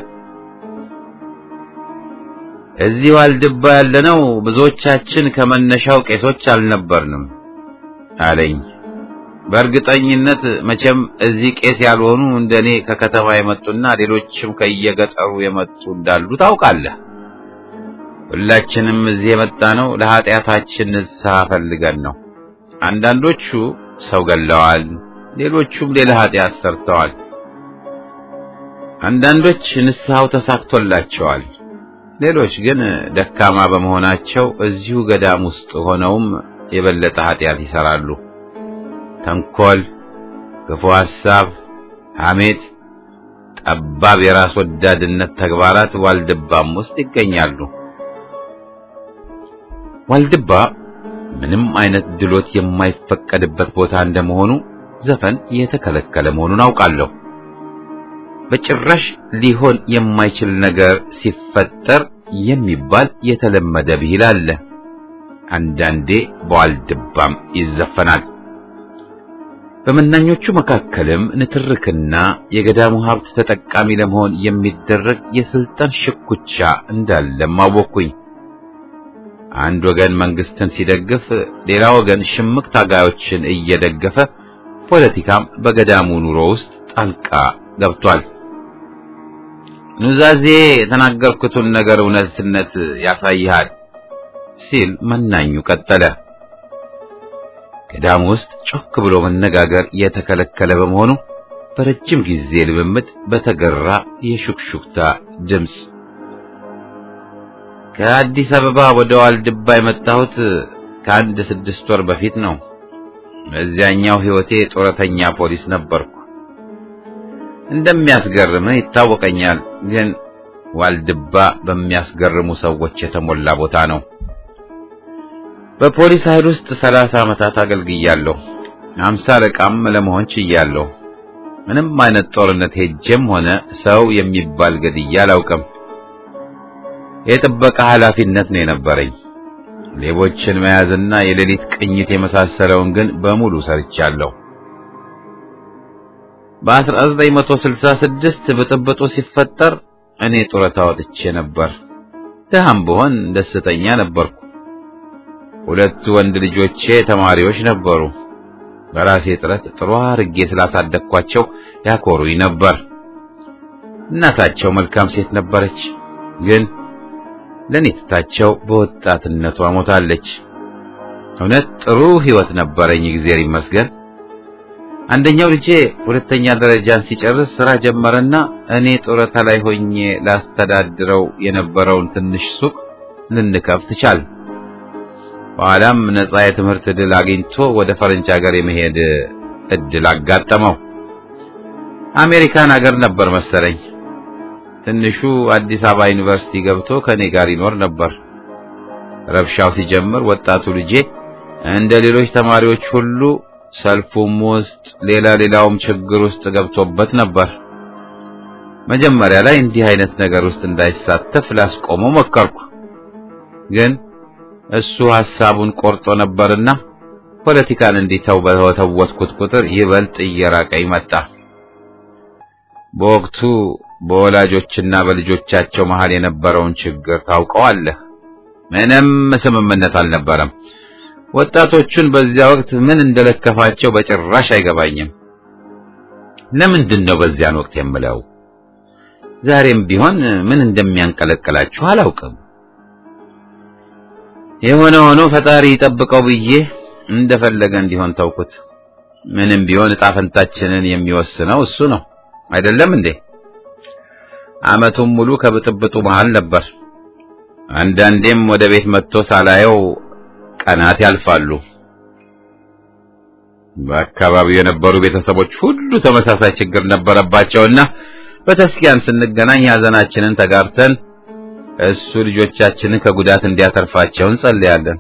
እዚህ ዋልድባ ያለነው ብዙዎቻችን ከመነሻው ቄሶች አልነበርንም አለኝ። በእርግጠኝነት መቼም እዚህ ቄስ ያልሆኑ እንደኔ ከከተማ የመጡና ሌሎችም ከየገጠሩ የመጡ እንዳሉ ታውቃለህ። ሁላችንም እዚህ የመጣነው ለኃጢአታችን ንስሐ ፈልገን ነው። አንዳንዶቹ ሰው ገለዋል፣ ሌሎቹም ሌላ ኃጢአት ሰርተዋል። አንዳንዶች ንስሐው ተሳክቶላቸዋል። ሌሎች ግን ደካማ በመሆናቸው እዚሁ ገዳም ውስጥ ሆነውም የበለጠ ኃጢአት ይሰራሉ። ተንኮል፣ ክፉ ሐሳብ፣ ሐሜት፣ ጠባብ የራስ ወዳድነት ተግባራት ዋልድባም ውስጥ ይገኛሉ። ዋልድባ ምንም አይነት ድሎት የማይፈቀድበት ቦታ እንደመሆኑ ዘፈን የተከለከለ መሆኑን አውቃለሁ። በጭራሽ ሊሆን የማይችል ነገር ሲፈጠር የሚባል የተለመደ ብሂል አለ። አንዳንዴ በዋልድባም ይዘፈናል። በመናኞቹ መካከልም ንትርክና የገዳሙ ሀብት ተጠቃሚ ለመሆን የሚደረግ የስልጣን ሽኩቻ እንዳለም አወቅኩኝ። አንድ ወገን መንግስትን ሲደግፍ፣ ሌላ ወገን ሽምቅ ታጋዮችን እየደገፈ ፖለቲካም በገዳሙ ኑሮ ውስጥ ጣልቃ ገብቷል። ኑዛዜ የተናገርኩትን ነገር እውነትነት ያሳይሃል ሲል መናኙ ቀጠለ። ገዳሙ ውስጥ ጮክ ብሎ መነጋገር የተከለከለ በመሆኑ በረጅም ጊዜ ልምምድ በተገራ የሹክሹክታ ድምፅ ከአዲስ አበባ ወደ ዋልድባ የመጣሁት ከአንድ ስድስት ወር በፊት ነው። በዚያኛው ሕይወቴ ጡረተኛ ፖሊስ ነበርኩ። እንደሚያስገርምህ ይታወቀኛል፣ ግን ዋልድባ በሚያስገርሙ ሰዎች የተሞላ ቦታ ነው። በፖሊስ ኃይል ውስጥ ሰላሳ ዓመታት አገልግያለሁ። አምሳ አለቃም ለመሆን ችያለሁ። ምንም አይነት ጦርነት ሄጄም ሆነ ሰው የሚባል ገድዬ አላውቅም። የጥበቃ ኃላፊነት ነው የነበረኝ። ሌቦችን መያዝና የሌሊት ቅኝት የመሳሰለውን ግን በሙሉ ሰርቻለሁ። በ1966 ብጥብጡ ሲፈጠር እኔ ጡረታ ወጥቼ ነበር። ድሃም ብሆን ደስተኛ ነበርኩ። ሁለቱ ወንድ ልጆቼ ተማሪዎች ነበሩ። በራሴ ጥረት ጥሩ አርጌ ስላሳደግኳቸው ያኮሩኝ ነበር። እናታቸው መልካም ሴት ነበረች፣ ግን ለኔ ትታቸው በወጣትነቷ ሞታለች። እውነት ጥሩ ሕይወት ነበረኝ፣ እግዚአብሔር ይመስገን። አንደኛው ልጄ ሁለተኛ ደረጃን ሲጨርስ ስራ ጀመረና እኔ ጡረታ ላይ ሆኜ ላስተዳድረው የነበረውን ትንሽ ሱቅ ልንከፍት ቻል። በኋላም ነፃ የትምህርት ዕድል አግኝቶ ወደ ፈረንጅ ሀገር የመሄድ እድል አጋጠመው። አሜሪካን ሀገር ነበር መሰለኝ። ትንሹ አዲስ አበባ ዩኒቨርሲቲ ገብቶ ከኔ ጋር ይኖር ነበር። ረብሻው ሲጀምር ወጣቱ ልጄ እንደ ሌሎች ተማሪዎች ሁሉ ሰልፉም ውስጥ ሌላ ሌላውም ችግር ውስጥ ገብቶበት ነበር። መጀመሪያ ላይ እንዲህ አይነት ነገር ውስጥ እንዳይሳተፍ ላስቆመው ሞከርኩ። ግን እሱ ሐሳቡን ቆርጦ ነበርና ፖለቲካን እንዲተው በተወተወትኩት ቁጥር ይበልጥ እየራቀኝ መጣ። በወቅቱ በወላጆችና በልጆቻቸው መሃል የነበረውን ችግር ታውቀዋለህ። ምንም ስምምነት አልነበረም። ወጣቶቹን በዚያ ወቅት ምን እንደለከፋቸው በጭራሽ አይገባኝም። ለምንድን ነው በዚያን ወቅት የምለው? ዛሬም ቢሆን ምን እንደሚያንቀለቅላችሁ አላውቅም። የሆነ ሆኖ ፈጣሪ ይጠብቀው ብዬ እንደፈለገ እንዲሆን ተውኩት። ምንም ቢሆን ዕጣ ፈንታችንን የሚወስነው እሱ ነው አይደለም እንዴ? ዓመቱን ሙሉ ከብጥብጡ መሃል ነበር። አንዳንዴም ወደ ቤት መጥቶ ሳላየው ቀናት ያልፋሉ። በአካባቢው የነበሩ ቤተሰቦች ሁሉ ተመሳሳይ ችግር ነበረባቸውና በተስኪያን ስንገናኝ ሐዘናችንን ተጋርተን እሱ ልጆቻችንን ከጉዳት እንዲያተርፋቸው እንጸልያለን።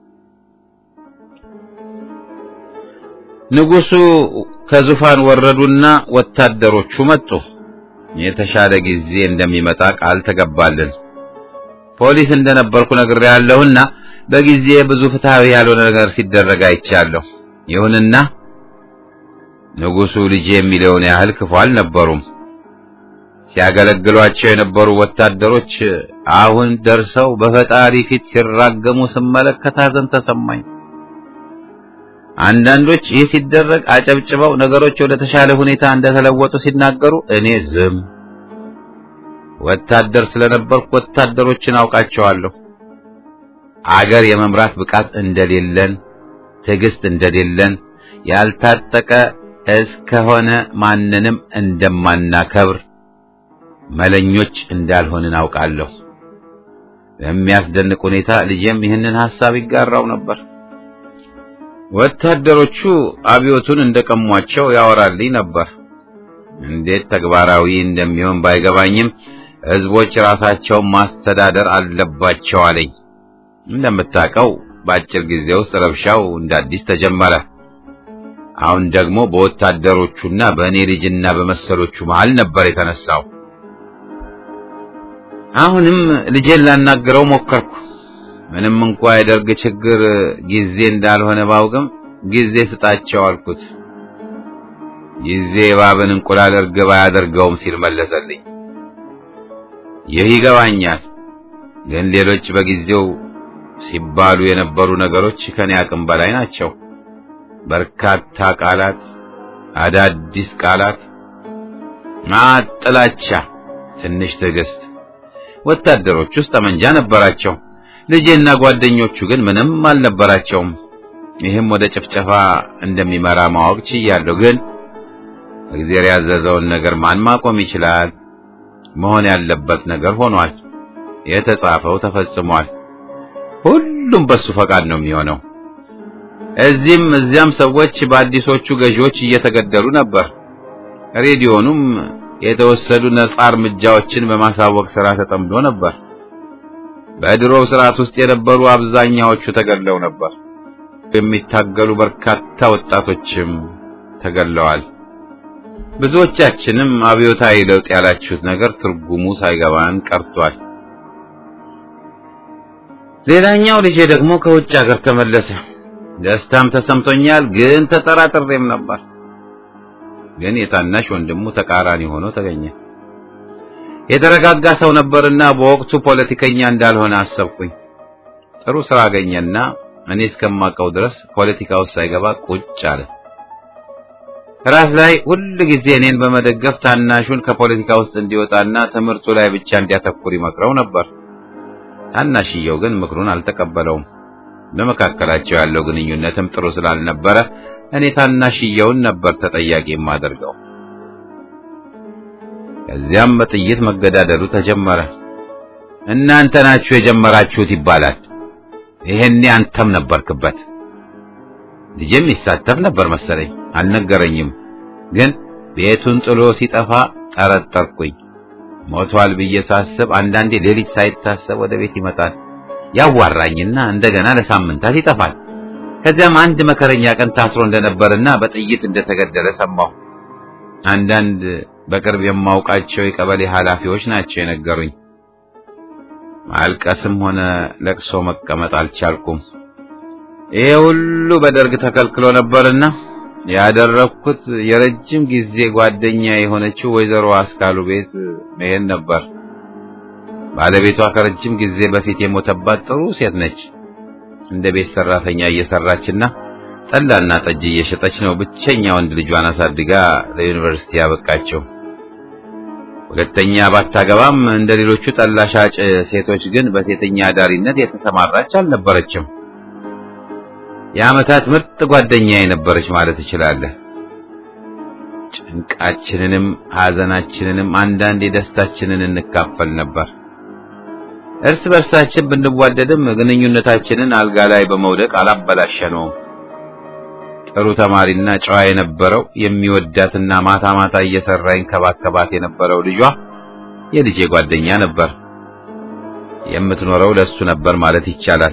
ንጉሡ ከዙፋን ወረዱና ወታደሮቹ መጡ። የተሻለ ጊዜ እንደሚመጣ ቃል ተገባልን። ፖሊስ እንደነበርኩ ነግሬያለሁና በጊዜ ብዙ ፍትሃዊ ያልሆነ ነገር ሲደረግ አይቻለሁ። ይሁንና ንጉሡ ልጄ የሚለውን ያህል ክፉ አልነበሩም። ሲያገለግሏቸው የነበሩ ወታደሮች አሁን ደርሰው በፈጣሪ ፊት ሲራገሙ ስመለከት ሐዘን ተሰማኝ። አንዳንዶች ይህ ሲደረግ አጨብጭበው ነገሮች ወደ ተሻለ ሁኔታ እንደተለወጡ ሲናገሩ እኔ ዝም። ወታደር ስለነበርኩ ወታደሮችን አውቃቸዋለሁ። አገር የመምራት ብቃት እንደሌለን፣ ትዕግስት እንደሌለን፣ ያልታጠቀ እስከሆነ ማንንም እንደማናከብር መለኞች እንዳልሆንን አውቃለሁ። በሚያስደንቅ ሁኔታ ልጄም ይህንን ሐሳብ ይጋራው ነበር። ወታደሮቹ አብዮቱን እንደቀሟቸው ያወራልኝ ነበር። እንዴት ተግባራዊ እንደሚሆን ባይገባኝም ሕዝቦች ራሳቸውን ማስተዳደር አለባቸው አለኝ። እንደምታውቀው በአጭር ጊዜ ውስጥ ረብሻው እንደ አዲስ ተጀመረ። አሁን ደግሞ በወታደሮቹና በእኔ ልጅና በመሰሎቹ መሃል ነበር የተነሳው። አሁንም ልጄን ላናግረው ሞከርኩ። ምንም እንኳ የደርግ ችግር ጊዜ እንዳልሆነ ባውቅም ጊዜ ስጣቸው አልኩት። ጊዜ እባብን እንቁላል እርግብ አያደርገውም ሲል መለሰልኝ። ይህ ይገባኛል፣ ግን ሌሎች በጊዜው ሲባሉ የነበሩ ነገሮች ከኔ አቅም በላይ ናቸው። በርካታ ቃላት፣ አዳዲስ ቃላት፣ ማጥላቻ፣ ትንሽ ትዕግስት። ወታደሮች ውስጥ ጠመንጃ ነበራቸው። ልጄና ጓደኞቹ ግን ምንም አልነበራቸውም። ይህም ወደ ጭፍጨፋ እንደሚመራ ማወቅ ችያለሁ። ግን እግዚአብሔር ያዘዘውን ነገር ማን ማቆም ይችላል? መሆን ያለበት ነገር ሆኗል። የተጻፈው ተፈጽሟል። ሁሉም በሱ ፈቃድ ነው የሚሆነው። እዚህም እዚያም ሰዎች በአዲሶቹ ገዢዎች እየተገደሉ ነበር። ሬዲዮኑም የተወሰዱ ነጻ እርምጃዎችን በማሳወቅ ሥራ ተጠምዶ ነበር። በድሮው ስርዓት ውስጥ የነበሩ አብዛኛዎቹ ተገድለው ነበር። የሚታገሉ በርካታ ወጣቶችም ተገድለዋል። ብዙዎቻችንም አብዮታዊ ለውጥ ያላችሁት ነገር ትርጉሙ ሳይገባን ቀርቷል። ሌላኛው ልጄ ደግሞ ከውጭ ሀገር ተመለሰ። ደስታም ተሰምቶኛል፣ ግን ተጠራጥሬም ነበር። ግን የታናሽ ወንድሙ ተቃራኒ ሆኖ ተገኘ። የተረጋጋ ሰው ነበርና በወቅቱ ፖለቲከኛ እንዳልሆነ አሰብኩኝ። ጥሩ ስራ አገኘና እኔ እስከማውቀው ድረስ ፖለቲካ ውስጥ ሳይገባ ቁጭ አለ። ራስ ላይ ሁል ጊዜ እኔን በመደገፍ ታናሹን ከፖለቲካ ውስጥ እንዲወጣና ትምህርቱ ላይ ብቻ እንዲያተኩር ይመክረው ነበር። ታናሽየው ግን ምክሩን አልተቀበለውም። በመካከላቸው ያለው ግንኙነትም ጥሩ ስላልነበረ እኔ ታናሽየውን ነበር ተጠያቂ የማደርገው። ከዚያም በጥይት መገዳደሉ ተጀመረ። እናንተ ናችሁ የጀመራችሁት ይባላል። ይሄኔ አንተም ነበርክበት። ልጄም ይሳተፍ ነበር መሰለኝ፣ አልነገረኝም። ግን ቤቱን ጥሎ ሲጠፋ ጠረጠርኩኝ። ሞቷል ብዬ ሳስብ አንዳንዴ ሌሊት ሳይታሰብ ወደ ቤት ይመጣል። ያዋራኝና እንደገና ለሳምንታት ይጠፋል። ከዚያም አንድ መከረኛ ቀን ታስሮ እንደነበርና በጥይት እንደተገደለ ሰማሁ። አንዳንድ በቅርብ የማውቃቸው የቀበሌ ኃላፊዎች ናቸው የነገሩኝ። ማልቀስም ሆነ ለቅሶ መቀመጥ አልቻልኩም። ይሄ ሁሉ በደርግ ተከልክሎ ነበርና ያደረኩት የረጅም ጊዜ ጓደኛ የሆነችው ወይዘሮ አስካሉ ቤት መሄድ ነበር። ባለቤቷ ከረጅም ጊዜ በፊት የሞተባት ጥሩ ሴት ነች። እንደ ቤት ሰራተኛ እየሰራችና ጠላና ጠጅ እየሸጠች ነው ብቸኛ ወንድ ልጇን አሳድጋ ለዩኒቨርሲቲ ያበቃቸው። ሁለተኛ ባታገባም እንደ ሌሎቹ ጠላ ሻጭ ሴቶች ግን በሴተኛ አዳሪነት የተሰማራች አልነበረችም። የዓመታት ምርጥ ጓደኛ የነበረች ማለት እችላለሁ። ጭንቃችንንም ሐዘናችንንም አንዳንድ የደስታችንን እንካፈል ነበር። እርስ በርሳችን ብንዋደድም ግንኙነታችንን አልጋ ላይ በመውደቅ አላበላሸነውም። ጥሩ ተማሪና ጨዋ የነበረው የሚወዳትና ማታ ማታ እየሰራ ይንከባከባት የነበረው ልጇ የልጄ ጓደኛ ነበር። የምትኖረው ለሱ ነበር ማለት ይቻላል።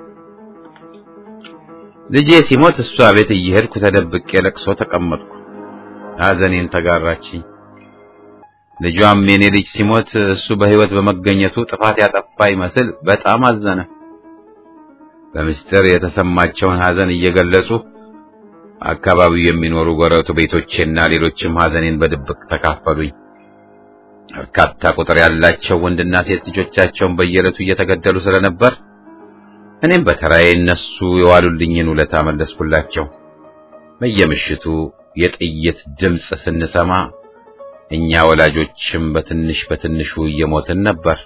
ልጄ ሲሞት እሷ ቤት እየሄድኩ ተደብቄ ለቅሶ ተቀመጥኩ። ሐዘኔን ተጋራችኝ። ልጇም የኔ ልጅ ሲሞት እሱ በሕይወት በመገኘቱ ጥፋት ያጠፋ ይመስል በጣም አዘነ። በምስጢር የተሰማቸውን ሐዘን እየገለጹ አካባቢው የሚኖሩ ጎረቤቶቼና ሌሎችም ሐዘኔን በድብቅ ተካፈሉኝ። በርካታ ቁጥር ያላቸው ወንድና ሴት ልጆቻቸውን በየዕለቱ እየተገደሉ ስለነበር እኔም በተራዬ እነሱ የዋሉልኝን ውለታ መለስኩላቸው። በየምሽቱ የጥይት ድምፅ ስንሰማ እኛ ወላጆችም በትንሽ በትንሹ እየሞትን ነበር።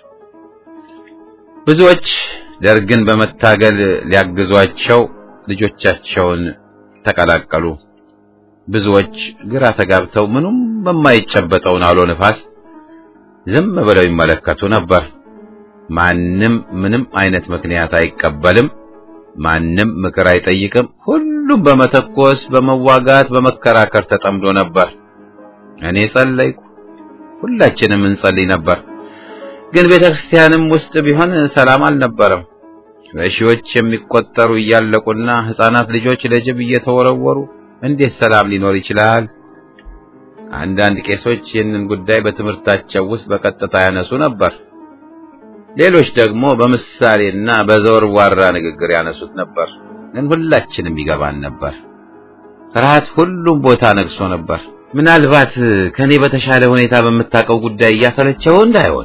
ብዙዎች ደርግን በመታገል ሊያግዟቸው ልጆቻቸውን ተቀላቀሉ። ብዙዎች ግራ ተጋብተው ምኑም በማይጨበጠውን አውሎ ንፋስ ዝም ብለው ይመለከቱ ነበር። ማንም ምንም አይነት ምክንያት አይቀበልም። ማንም ምክር አይጠይቅም። ሁሉም በመተኮስ በመዋጋት በመከራከር ተጠምዶ ነበር። እኔ ጸለይኩ። ሁላችንም እንጸልይ ነበር። ግን ቤተክርስቲያንም ውስጥ ቢሆን ሰላም አልነበረም። በሺዎች የሚቆጠሩ እያለቁና ሕፃናት ልጆች ለጅብ እየተወረወሩ እንዴት ሰላም ሊኖር ይችላል? አንዳንድ ቄሶች ይህንን ጉዳይ በትምህርታቸው ውስጥ በቀጥታ ያነሱ ነበር። ሌሎች ደግሞ በምሳሌና በዘወርዋራ ንግግር ያነሱት ነበር። ግን ሁላችንም ይገባን ነበር። ፍርሃት ሁሉም ቦታ ነግሶ ነበር። ምናልባት ከኔ በተሻለ ሁኔታ በምታውቀው ጉዳይ እያሰለቸው እንዳይሆን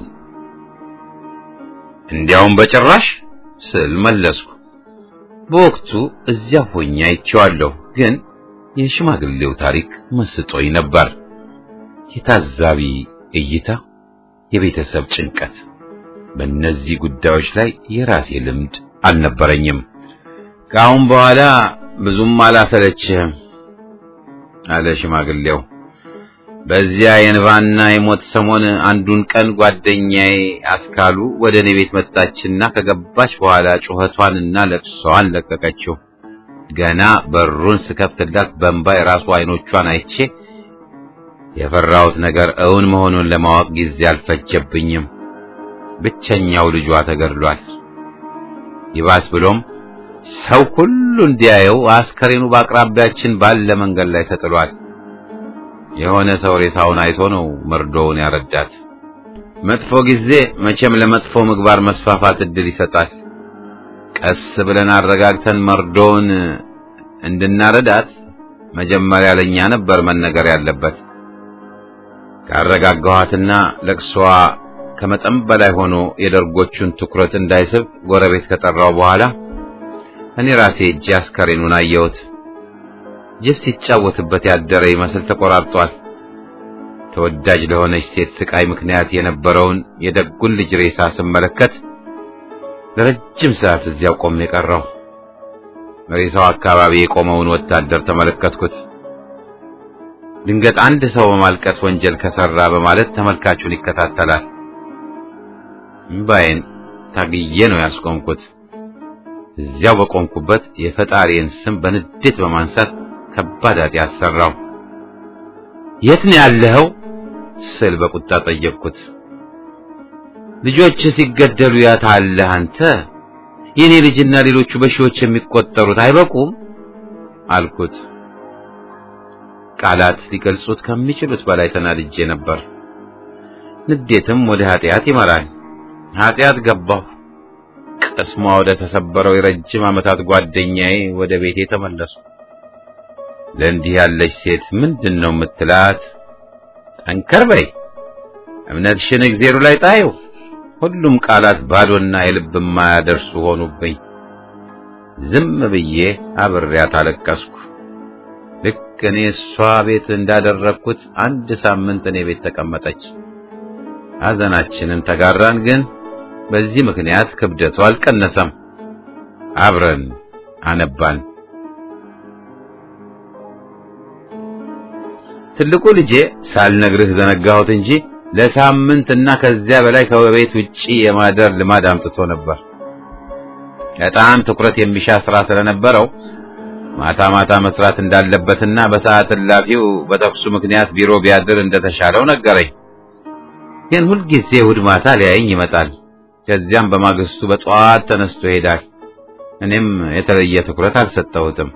እንዲያውም በጭራሽ ስል መለስኩ። በወቅቱ እዚያ ሆኜ አይቼዋለሁ፣ ግን የሽማግሌው ታሪክ መስጦኝ ነበር። የታዛቢ እይታ፣ የቤተሰብ ጭንቀት፣ በእነዚህ ጉዳዮች ላይ የራሴ ልምድ አልነበረኝም። ከአሁን በኋላ ብዙም አላሰለችህም አለ ሽማግሌው። በዚያ የንባና የሞት ሰሞን አንዱን ቀን ጓደኛዬ አስካሉ ወደ እኔ ቤት መጣችና ከገባች በኋላ ጩኸቷንና ለቅሷን ለቀቀችው። ገና በሩን ስከፍትላት በእንባ የራሱ አይኖቿን አይቼ የፈራሁት ነገር እውን መሆኑን ለማወቅ ጊዜ አልፈጀብኝም። ብቸኛው ልጇ ተገድሏል። ይባስ ብሎም ሰው ሁሉ እንዲያየው አስከሬኑ በአቅራቢያችን ባለ መንገድ ላይ ተጥሏል። የሆነ ሰው ሬሳውን አይቶ ነው መርዶውን ያረዳት። መጥፎ ጊዜ መቼም ለመጥፎ ምግባር መስፋፋት እድል ይሰጣል። ቀስ ብለን አረጋግተን መርዶውን እንድናረዳት መጀመሪያ ለኛ ነበር መነገር ያለበት። ካረጋጋኋትና ለቅሶዋ ከመጠን በላይ ሆኖ የደርጎቹን ትኩረት እንዳይስብ ጎረቤት ከጠራው በኋላ እኔ ራሴ እጄ አስከሬኑን አየሁት። ጅብ ሲጫወትበት ያደረ ይመስል ተቆራርጧል። ተወዳጅ ለሆነች ሴት ስቃይ ምክንያት የነበረውን የደጉን ልጅ ሬሳ ስመለከት ለረጅም ሰዓት እዚያው ቆሜ የቀረው። ሬሳው አካባቢ የቆመውን ወታደር ተመለከትኩት። ድንገት አንድ ሰው በማልቀስ ወንጀል ከሰራ በማለት ተመልካቹን ይከታተላል። እምባዬን ታግዬ ነው ያስቆምኩት። እዚያው በቆምኩበት የፈጣሪን ስም በንዴት በማንሳት ከባድ ኃጢአት ሰራው። የት ነው ያለኸው ስል በቁጣ ጠየቅኩት። ልጆች ሲገደሉ ያታለህ አንተ የኔ ልጅና ሌሎቹ በሺዎች የሚቆጠሩት አይበቁም አልኩት። ቃላት ሊገልጹት ከሚችሉት በላይ ተናድጄ ነበር። ንዴትም ወደ ኃጢአት ይመራል። ኃጢአት ገባሁ። ቅስሟ ወደ ተሰበረው የረጅም ዓመታት ጓደኛዬ ወደ ቤቴ ተመለሱ። ለእንዲህ ያለች ሴት ምንድን ነው የምትላት? ጠንከር በይ፣ እምነትሽን እግዜሩ ላይ ጣዩ። ሁሉም ቃላት ባዶና የልብ የማያደርሱ ሆኑብኝ። ዝም ብዬ አብሬያት አለቀስኩ። ልክ እኔ እሷ ቤት እንዳደረግኩት አንድ ሳምንት እኔ ቤት ተቀመጠች። ሐዘናችንን ተጋራን፣ ግን በዚህ ምክንያት ክብደቱ አልቀነሰም። አብረን አነባን። ትልቁ ልጄ ሳልነግርህ ዘነጋሁት እንጂ ለሳምንት እና ከዚያ በላይ ከቤት ውጪ የማደር ልማድ አምጥቶ ነበር። በጣም ትኩረት የሚሻ ስራ ስለነበረው ማታ ማታ መስራት እንዳለበትና በሰዓት እላፊው በተኩሱ ምክንያት ቢሮ ቢያድር እንደተሻለው ነገረኝ። ግን ሁልጊዜ እሑድ ማታ ሊያየኝ ይመጣል። ከዚያም በማግስቱ በጠዋት ተነስቶ ይሄዳል። እኔም የተለየ ትኩረት አልሰጠሁትም።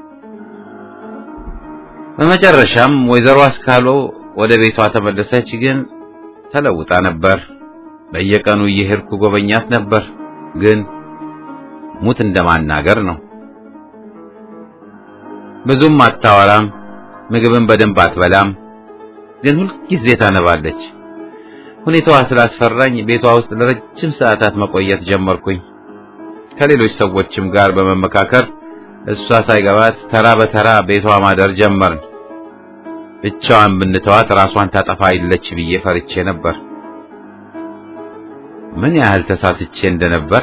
በመጨረሻም ወይዘሮ አስካሎ ወደ ቤቷ ተመለሰች። ግን ተለውጣ ነበር። በየቀኑ እየሄድኩ ጎበኛት ነበር። ግን ሙት እንደማናገር ነው። ብዙም አታወራም፣ ምግብን በደንብ አትበላም። ግን ሁልጊዜ ታነባለች። ሁኔታዋ ስላስፈራኝ ቤቷ ውስጥ ለረጅም ሰዓታት መቆየት ጀመርኩኝ። ከሌሎች ሰዎችም ጋር በመመካከር እሷ ሳይገባት ተራ በተራ ቤቷ ማደር ጀመርን። ብቻዋን ብንተዋት ራሷን ታጠፋ ይለች ብዬ ፈርቼ ነበር። ምን ያህል ተሳስቼ እንደነበር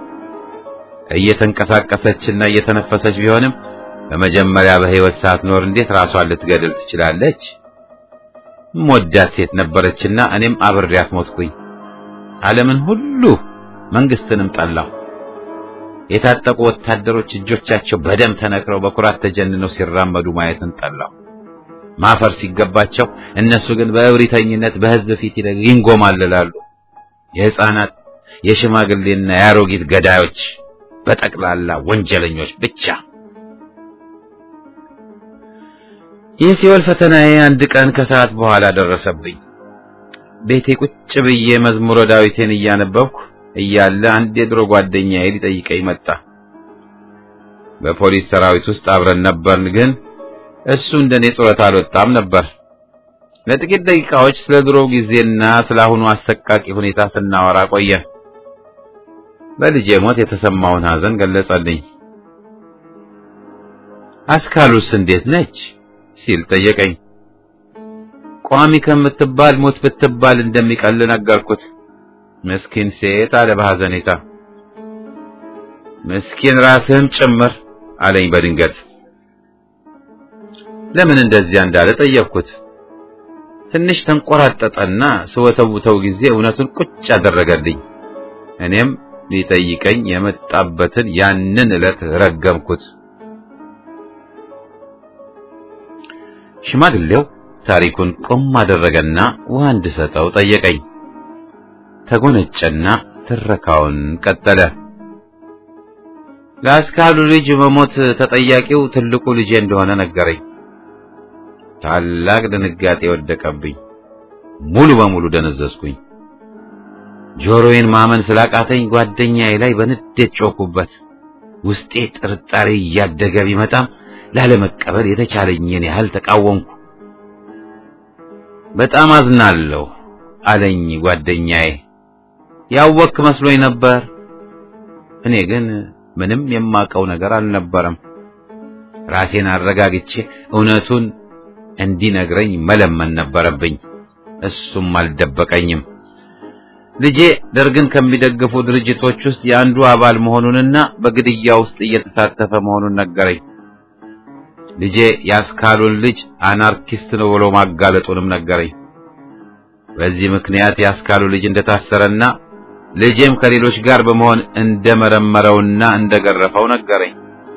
እየተንቀሳቀሰችና እየተነፈሰች ቢሆንም በመጀመሪያ በሕይወት ሳትኖር እንዴት ራሷን ልትገድል ትችላለች? ሞዳት ሴት ነበረችና እኔም አብሬያት ሞትኩኝ። ዓለምን ሁሉ መንግስትንም ጠላሁ። የታጠቁ ወታደሮች እጆቻቸው በደም ተነክረው በኩራት ተጀንነው ሲራመዱ ማየትን ጠላሁ። ማፈር ሲገባቸው እነሱ ግን በእብሪተኝነት በሕዝብ ፊት ይንጎማልላሉ። የሕፃናት የሽማግሌና የአሮጊት ገዳዮች፣ በጠቅላላ ወንጀለኞች ብቻ። የሲኦል ፈተናዬ አንድ ቀን ከሰዓት በኋላ ደረሰብኝ። ቤቴ ቁጭ ብዬ መዝሙረ ዳዊቴን እያነበብኩ እያለ አንድ የድሮ ጓደኛዬ ሊጠይቀኝ መጣ። በፖሊስ ሰራዊት ውስጥ አብረን ነበርን፣ ግን እሱ እንደኔ ጡረታ አልወጣም ነበር። ለጥቂት ደቂቃዎች ስለ ድሮ ጊዜና ስለ አሁኑ አሰቃቂ ሁኔታ ስናወራ ቆየን። በልጄ ሞት የተሰማውን ሐዘን ገለጸልኝ። አስካሉስ እንዴት ነች ሲል ጠየቀኝ። ቋሚ ከምትባል ሞት ብትባል እንደሚቀል ነገርኩት። ምስኪን ሴት አለ በሐዘኔታ። ምስኪን ራስህም ጭምር አለኝ በድንገት። ለምን እንደዚያ እንዳለ ጠየቅኩት። ትንሽ ተንቆራጠጠና ስወተውተው ጊዜ እውነቱን ቁጭ አደረገልኝ። እኔም ሊጠይቀኝ የመጣበትን ያንን ዕለት ረገምኩት። ሽማግሌው ታሪኩን ቆም አደረገና ውሃ እንድሰጠው ጠየቀኝ። ተጎነጨና ትረካውን ቀጠለ። ለአስካሉ ልጅ መሞት ተጠያቂው ትልቁ ልጄ እንደሆነ ነገረኝ። ታላቅ ድንጋጤ ወደቀብኝ። ሙሉ በሙሉ ደነዘዝኩኝ። ጆሮዬን ማመን ስላቃተኝ ጓደኛዬ ላይ በንዴት ጮኩበት። ውስጤ ጥርጣሬ እያደገ ቢመጣም ላለመቀበል የተቻለኝን ያህል ተቃወምኩ። በጣም አዝናለሁ አለኝ ጓደኛዬ። ያወክ መስሎኝ ነበር። እኔ ግን ምንም የማቀው ነገር አልነበረም። ራሴን አረጋግቼ እውነቱን እንዲነግረኝ መለመን ነበረብኝ። እሱም አልደበቀኝም። ልጄ ደርግን ከሚደግፉ ድርጅቶች ውስጥ የአንዱ አባል መሆኑንና በግድያ ውስጥ እየተሳተፈ መሆኑን ነገረኝ። ልጄ ያስካሉን ልጅ አናርኪስት ነው ብሎ ማጋለጡንም ነገረኝ። በዚህ ምክንያት ያስካሉ ልጅ እንደታሰረና ልጄም ከሌሎች ጋር በመሆን እንደመረመረውና እንደገረፈው ነገረኝ።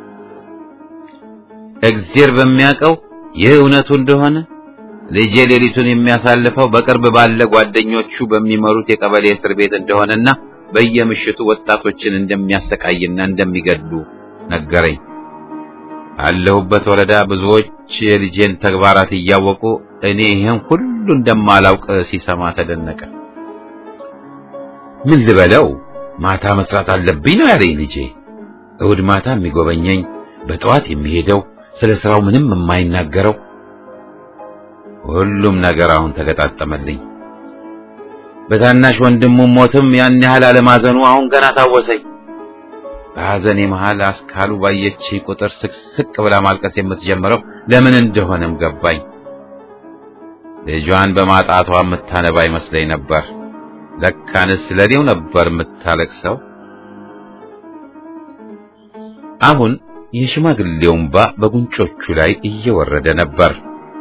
እግዜር በሚያውቀው ይህ እውነቱ እንደሆነ ልጄ ሌሊቱን የሚያሳልፈው በቅርብ ባለ ጓደኞቹ በሚመሩት የቀበሌ እስር ቤት እንደሆነና በየምሽቱ ወጣቶችን እንደሚያሰቃይና እንደሚገድሉ ነገረኝ። አለሁበት ወረዳ ብዙዎች የልጄን ተግባራት እያወቁ እኔ ይህን ሁሉ እንደማላውቅ ሲሰማ ተደነቀ። ምን ልበለው ማታ መስራት አለብኝ ነው ያለኝ ልጄ። እሑድ ማታ የሚጎበኘኝ፣ በጠዋት የሚሄደው፣ ስለ ስራው ምንም የማይናገረው ሁሉም ነገር አሁን ተገጣጠመልኝ። በታናሽ ወንድሙ ሞትም ያን ያህል አለማዘኑ አሁን ገና ታወሰኝ። በሐዘኔ መሃል አስካሉ ባየች ቁጥር ስቅስቅ ብላ ማልቀስ የምትጀምረው ለምን እንደሆነም ገባኝ። ልጇን በማጣቷ የምታነባ ይመስለኝ ነበር። ለካንስ ለኔው ነበር የምታለቅሰው። አሁን የሽማግሌው እንባ በጉንጮቹ ላይ እየወረደ ነበር።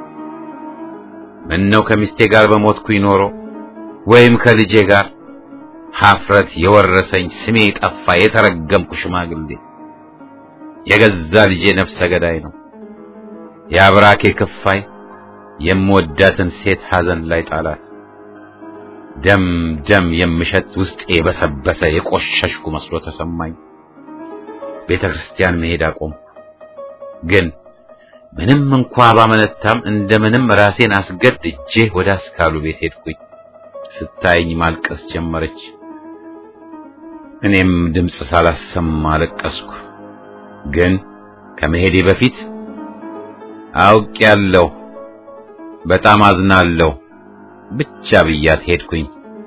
ምነው ከሚስቴ ጋር በሞትኩኝ ኖሮ ወይም ከልጄ ጋር ሀፍረት የወረሰኝ ስሜ ጠፋ። የተረገምኩ ሽማግሌ የገዛ ልጄ ነፍሰ ገዳይ ነው። የአብራኬ ክፋይ የምወዳትን ሴት ሐዘን ላይ ጣላት። ደም ደም የምሸት ውስጤ የበሰበሰ የቆሸሽኩ መስሎ ተሰማኝ። ቤተ ክርስቲያን መሄድ አቆምኩ። ግን ምንም እንኳ ባመነታም እንደምንም ራሴን አስገድጄ ወደ አስካሉ ቤት ሄድኩኝ። ስታየኝ ማልቀስ ጀመረች። እኔም ድምፅ ሳላሰማ አለቀስኩ። ግን ከመሄዴ በፊት አውቄያለሁ፣ በጣም አዝናለሁ ብቻ ብያት ሄድኩኝ።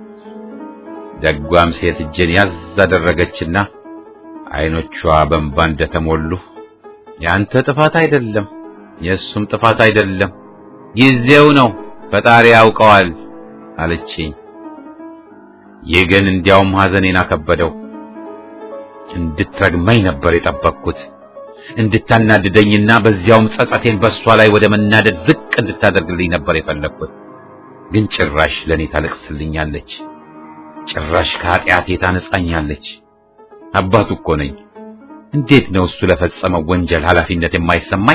ደጓም ሴት እጄን ያዝ አደረገችና አይኖቿ በእንባ እንደተሞሉ ያንተ ጥፋት አይደለም፣ የእሱም ጥፋት አይደለም፣ ጊዜው ነው፣ ፈጣሪ ያውቀዋል አለችኝ። ይህ ግን እንዲያውም ሐዘኔን አከበደው። እንድትረግመኝ ነበር የጠበቅኩት፣ እንድታናድደኝና በዚያውም ጸጸቴን በእሷ ላይ ወደ መናደድ ዝቅ እንድታደርግልኝ ነበር የፈለግኩት። ግን ጭራሽ ለእኔ ታለቅስልኛለች፣ ጭራሽ ከኃጢአቴ ታነጻኛለች። አባቱ እኮ ነኝ። እንዴት ነው እሱ ለፈጸመው ወንጀል ኃላፊነት የማይሰማኝ?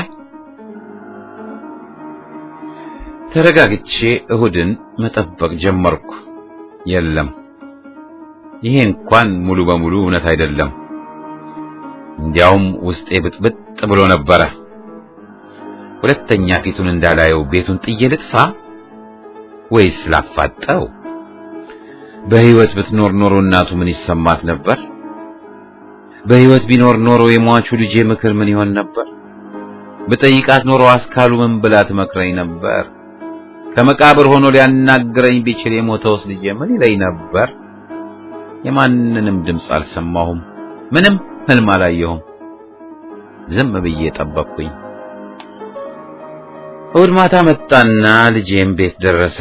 ተረጋግቼ እሁድን መጠበቅ ጀመርኩ። የለም ይሄ እንኳን ሙሉ በሙሉ እውነት አይደለም። እንዲያውም ውስጤ ብጥብጥ ብሎ ነበረ። ሁለተኛ ፊቱን እንዳላየው ቤቱን ጥዬ ልጥፋ ወይስ ላፋጠው? በሕይወት ብትኖር ኖሮ እናቱ ምን ይሰማት ነበር? በሕይወት ቢኖር ኖሮ የሟቹ ልጄ ምክር ምን ይሆን ነበር? በጠይቃት ኖሮ አስካሉ ምን ብላ ትመክረኝ ነበር? ከመቃብር ሆኖ ሊያናግረኝ ቢችል የሞተውስ ልጄ ምን ይለኝ ነበር? የማንንም ድምፅ አልሰማሁም። ምንም ህልም አላየሁም። ዝም ብዬ ጠበቅኩኝ። እሑድ ማታ መጣና ልጄም ቤት ደረሰ።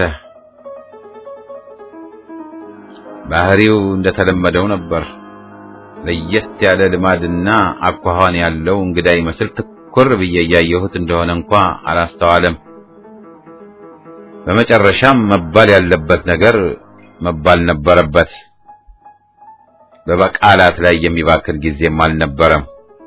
ባህሪው እንደተለመደው ነበር። ለየት ያለ ልማድና አኳኋን ያለው እንግዳ ይመስል ትኩር ብዬ እያየሁት እንደሆነ እንኳ አላስተዋለም። በመጨረሻም መባል ያለበት ነገር መባል ነበረበት። በቃላት ላይ የሚባክን ጊዜም አልነበረም።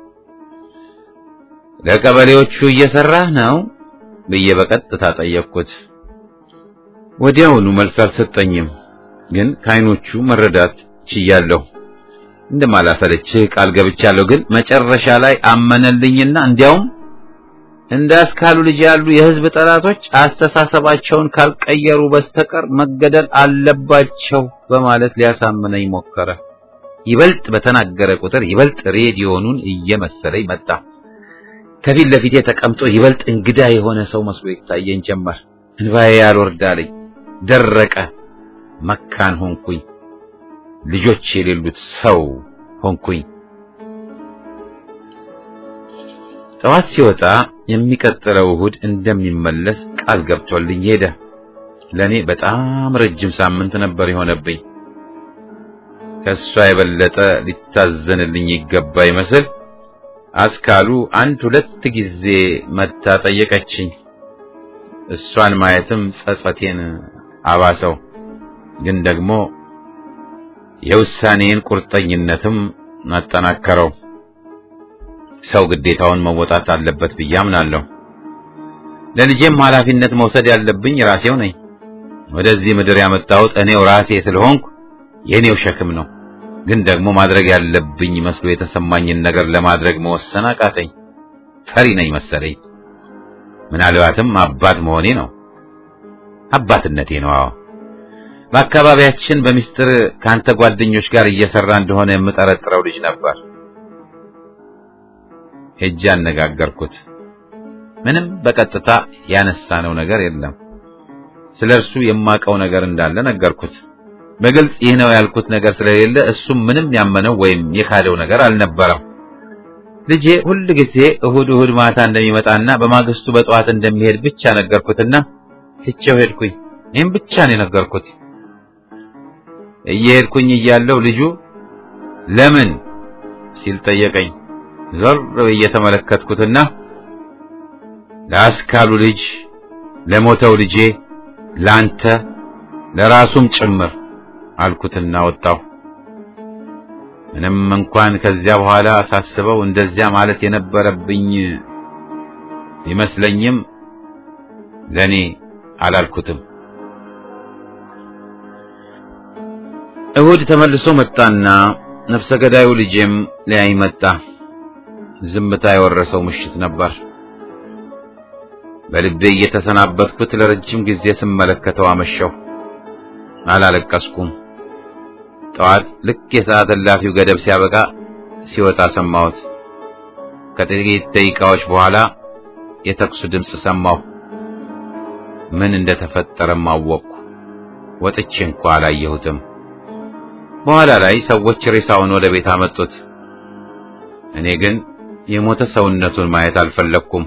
ለቀበሌዎቹ እየሰራህ ነው ብዬ በቀጥታ ጠየቅኩት። ወዲያውኑ መልስ አልሰጠኝም፣ ግን ከዓይኖቹ መረዳት ችያለሁ። እንደማላሰለችህ ቃል ገብቻለሁ። ግን መጨረሻ ላይ አመነልኝና እንዲያውም እንደ አስካሉ ልጅ ያሉ የሕዝብ ጠላቶች አስተሳሰባቸውን ካልቀየሩ በስተቀር መገደል አለባቸው በማለት ሊያሳምነኝ ሞከረ። ይበልጥ በተናገረ ቁጥር ይበልጥ ሬዲዮኑን እየመሰለኝ መጣ። ከፊት ለፊቴ ተቀምጦ ይበልጥ እንግዳ የሆነ ሰው መስሎ ይታየኝ ጀመር። እንባዬ ያልወርዳለኝ፣ ደረቀ። መካን ሆንኩኝ። ልጆች የሌሉት ሰው ሆንኩኝ። ጠዋት ሲወጣ የሚቀጥለው እሁድ እንደሚመለስ ቃል ገብቶልኝ ሄደ። ለኔ በጣም ረጅም ሳምንት ነበር የሆነብኝ። ከሷ የበለጠ ሊታዘንልኝ ይገባ ይመስል አስካሉ አንድ ሁለት ጊዜ መታ ጠየቀችኝ። እሷን ማየትም ጸጸቴን አባሰው፣ ግን ደግሞ የውሳኔን ቁርጠኝነትም አጠናከረው። ሰው ግዴታውን መወጣት አለበት ብዬ አምናለሁ። ለልጄም ኃላፊነት መውሰድ ያለብኝ ራሴው ነኝ። ወደዚህ ምድር ያመጣሁት እኔው ራሴ ስለሆንኩ የኔው ሸክም ነው። ግን ደግሞ ማድረግ ያለብኝ መስሎ የተሰማኝን ነገር ለማድረግ መወሰን አቃተኝ። ፈሪ ነኝ መሰለኝ። ምናልባትም አባት መሆኔ ነው፣ አባትነቴ ነው። አዎ በአካባቢያችን በሚስጥር ከአንተ ጓደኞች ጋር እየሰራ እንደሆነ የምጠረጥረው ልጅ ነበር። ሄጄ አነጋገርኩት። ምንም በቀጥታ ያነሳነው ነገር የለም። ስለ እርሱ የማውቀው ነገር እንዳለ ነገርኩት። በግልጽ ይህ ነው ያልኩት ነገር ስለሌለ እሱም ምንም ያመነው ወይም የካደው ነገር አልነበረም። ልጄ ሁል ጊዜ እሁድ እሁድ ማታ እንደሚመጣና በማግስቱ በጠዋት እንደሚሄድ ብቻ ነገርኩትና ትቼው ሄድኩኝ። ይህም ብቻ ነው የነገርኩት። እየሄድኩኝ እያለው ልጁ ለምን ሲል ጠየቀኝ። ዞር ብዬ ተመለከትኩትና ለአስካሉ ልጅ፣ ለሞተው ልጄ፣ ላንተ፣ ለራሱም ጭምር አልኩትና ወጣሁ። ምንም እንኳን ከዚያ በኋላ ሳስበው እንደዚያ ማለት የነበረብኝ ቢመስለኝም ለኔ አላልኩትም። እሁድ ተመልሶ መጣና ነፍሰ ገዳዩ ልጄም ሊያይ መጣ። ዝምታ የወረሰው ምሽት ነበር። በልቤ እየተሰናበትኩት ለረጅም ጊዜ ስመለከተው አመሸው። አላለቀስኩም። ጠዋት ልክ የሰዓት እላፊው ገደብ ሲያበቃ ሲወጣ ሰማሁት። ከጥቂት ደቂቃዎች በኋላ የተኩሱ ድምፅ ሰማሁ። ምን እንደተፈጠረም አወቅኩ። ወጥቼ እንኳ አላየሁትም። በኋላ ላይ ሰዎች ሬሳውን ወደ ቤት አመጡት። እኔ ግን የሞተ ሰውነቱን ማየት አልፈለግኩም።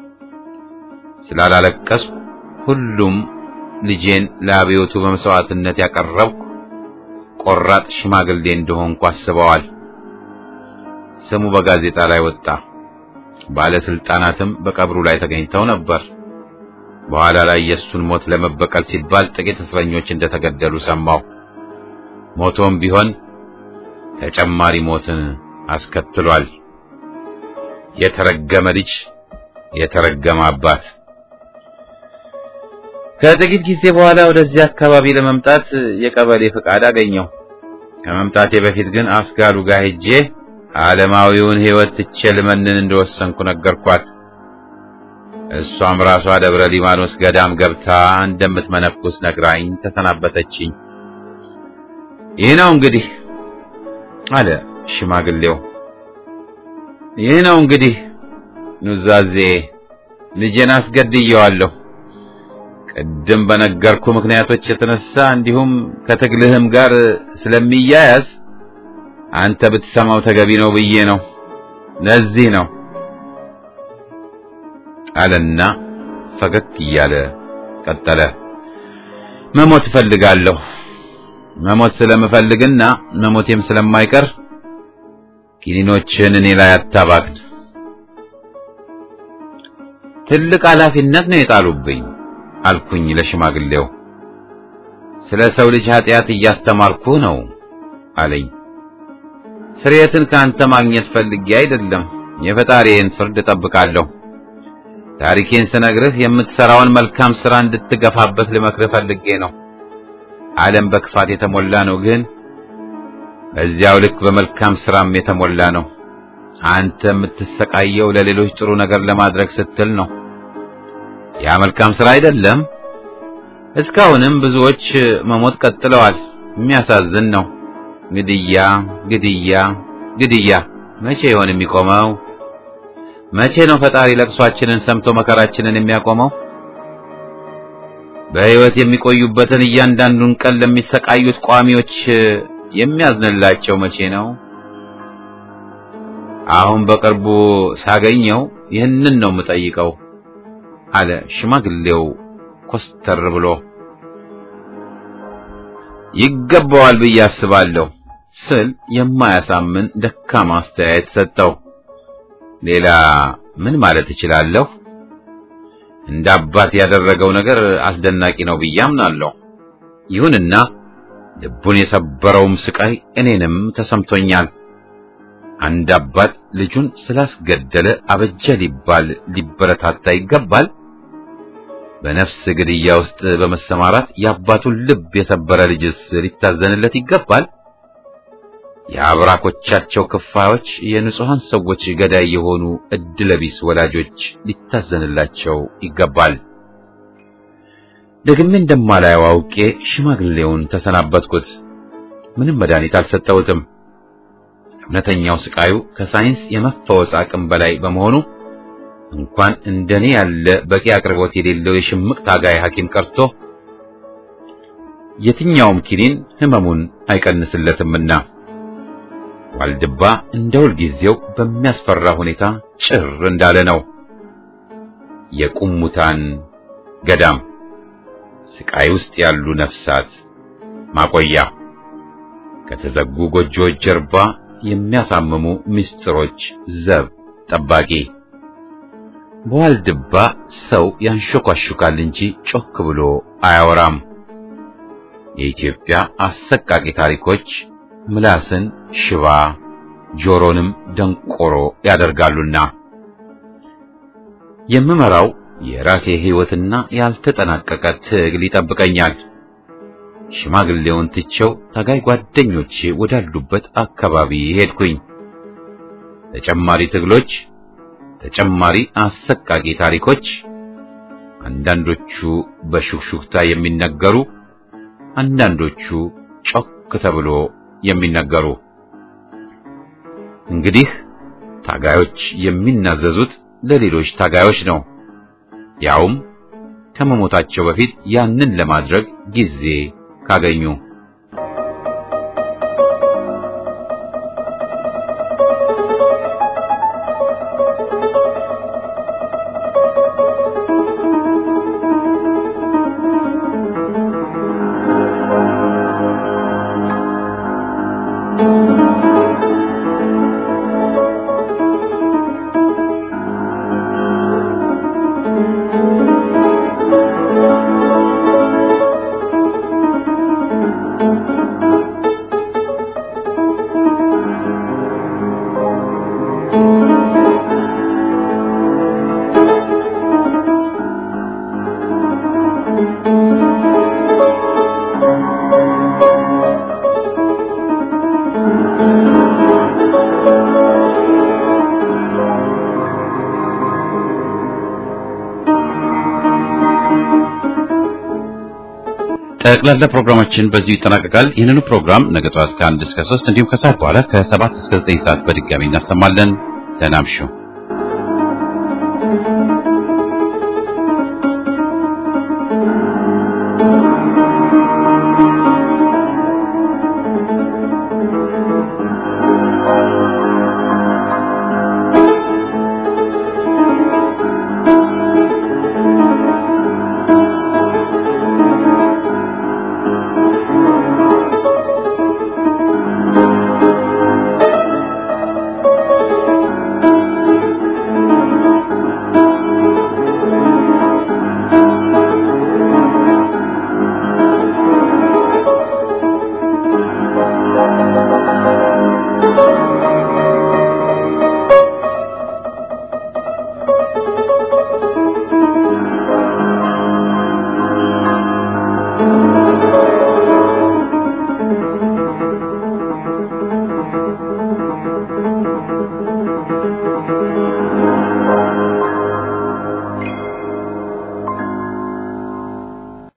ስላላለቀስኩ ሁሉም ልጄን ለአብዮቱ በመስዋዕትነት ያቀረብኩ ቆራጥ ሽማግሌ እንደሆንኩ አስበዋል። ስሙ በጋዜጣ ላይ ወጣ። ባለስልጣናትም በቀብሩ ላይ ተገኝተው ነበር። በኋላ ላይ የእሱን ሞት ለመበቀል ሲባል ጥቂት እስረኞች እንደተገደሉ ሰማሁ። ሞቶም ቢሆን ተጨማሪ ሞትን አስከትሏል። የተረገመ ልጅ፣ የተረገመ አባት። ከጥቂት ጊዜ በኋላ ወደዚህ አካባቢ ለመምጣት የቀበሌ ፍቃድ አገኘው። ከመምጣቴ በፊት ግን አስጋሉ ጋር ሄጄ ዓለማዊውን ሕይወት ትቼ ልመንን እንደወሰንኩ ነገርኳት። እሷም ራሷ ደብረ ሊባኖስ ገዳም ገብታ እንደምትመነኩስ ነግራኝ ተሰናበተችኝ። ይህ ነው እንግዲህ አለ ሽማግሌው። ይህ ነው እንግዲህ ኑዛዜ፣ ልጄን አስገድየዋለሁ። ቅድም በነገርኩ ምክንያቶች የተነሳ እንዲሁም ከትግልህም ጋር ስለሚያያዝ አንተ ብትሰማው ተገቢ ነው ብዬ ነው። ለዚህ ነው አለና ፈገግ እያለ ቀጠለ። መሞት እፈልጋለሁ። መሞት ስለምፈልግና መሞቴም ስለማይቀር ኪኒኖችን እኔ ላይ አታባክን። ትልቅ ኃላፊነት ነው የጣሉብኝ አልኩኝ ለሽማግሌው። ስለ ሰው ልጅ ኃጢአት እያስተማርኩ ነው አለኝ። ስርየትን ከአንተ ማግኘት ፈልጌ አይደለም፣ የፈጣሪዬን ፍርድ እጠብቃለሁ። ታሪኬን ስነግርህ የምትሰራውን መልካም ሥራ እንድትገፋበት ልመክርህ ፈልጌ ነው። ዓለም በክፋት የተሞላ ነው፣ ግን በዚያው ልክ በመልካም ሥራም የተሞላ ነው። አንተ የምትሰቃየው ለሌሎች ጥሩ ነገር ለማድረግ ስትል ነው። ያ መልካም ሥራ አይደለም? እስካሁንም ብዙዎች መሞት ቀጥለዋል። የሚያሳዝን ነው። ግድያ፣ ግድያ፣ ግድያ መቼ ይሆን የሚቆመው? መቼ ነው ፈጣሪ ለቅሷችንን ሰምቶ መከራችንን የሚያቆመው? በሕይወት የሚቆዩበትን እያንዳንዱን ቀን ለሚሰቃዩት ቋሚዎች የሚያዝንላቸው መቼ ነው? አሁን በቅርቡ ሳገኘው ይህንን ነው የምጠይቀው አለ ሽማግሌው ኮስተር ብሎ። ይገባዋል ብዬ አስባለሁ ስል የማያሳምን ደካማ አስተያየት ሰጠው። ሌላ ምን ማለት እችላለሁ? እንደ አባት ያደረገው ነገር አስደናቂ ነው ብዬ አምናለሁ። ይሁንና ልቡን የሰበረውም ስቃይ እኔንም ተሰምቶኛል። አንድ አባት ልጁን ስላስገደለ አበጀ ሊባል ሊበረታታ ይገባል? በነፍስ ግድያ ውስጥ በመሰማራት የአባቱን ልብ የሰበረ ልጅስ ሊታዘንለት ይገባል? የአብራኮቻቸው ክፋዮች የንጹሐን ሰዎች ገዳይ የሆኑ እድለቢስ ወላጆች ሊታዘንላቸው ይገባል። ደግሜ እንደማላየው አውቄ ሽማግሌውን ተሰናበትኩት። ምንም መድኃኒት አልሰጠሁትም። እውነተኛው ስቃዩ ከሳይንስ የመፈወስ አቅም በላይ በመሆኑ እንኳን እንደኔ ያለ በቂ አቅርቦት የሌለው የሽምቅ ታጋይ ሐኪም ቀርቶ የትኛውም ኪኒን ህመሙን አይቀንስለትምና ዋልድባ እንደ ሁልጊዜው በሚያስፈራ ሁኔታ ጭር እንዳለ ነው። የቁሙታን ገዳም፣ ስቃይ ውስጥ ያሉ ነፍሳት ማቆያ፣ ከተዘጉ ጎጆዎች ጀርባ የሚያሳምሙ ምስጢሮች ዘብ ጠባቂ። በዋልድባ ሰው ያንሾካሹካል እንጂ ጮክ ብሎ አያወራም። የኢትዮጵያ አሰቃቂ ታሪኮች ምላስን ሽባ ጆሮንም ደንቆሮ ያደርጋሉና የምመራው የራሴ ሕይወትና ያልተጠናቀቀ ትግል ይጠብቀኛል። ሽማግሌውን ትቼው ታጋይ ጓደኞቼ ወዳሉበት አካባቢ ሄድኩኝ። ተጨማሪ ትግሎች፣ ተጨማሪ አሰቃቂ ታሪኮች፣ አንዳንዶቹ በሹክሹክታ የሚነገሩ፣ አንዳንዶቹ ጮክ ተብሎ የሚነገሩ። እንግዲህ ታጋዮች የሚናዘዙት ለሌሎች ታጋዮች ነው፣ ያውም ከመሞታቸው በፊት ያንን ለማድረግ ጊዜ ካገኙ። ጠቅላላ ፕሮግራማችን በዚሁ ይጠናቀቃል። ይህንኑ ፕሮግራም ነገ ጠዋት ከአንድ እስከ ሶስት እንዲሁም ከሰዓት በኋላ ከሰባት እስከ ዘጠኝ ሰዓት በድጋሚ እናሰማለን። ደህና እምሹ።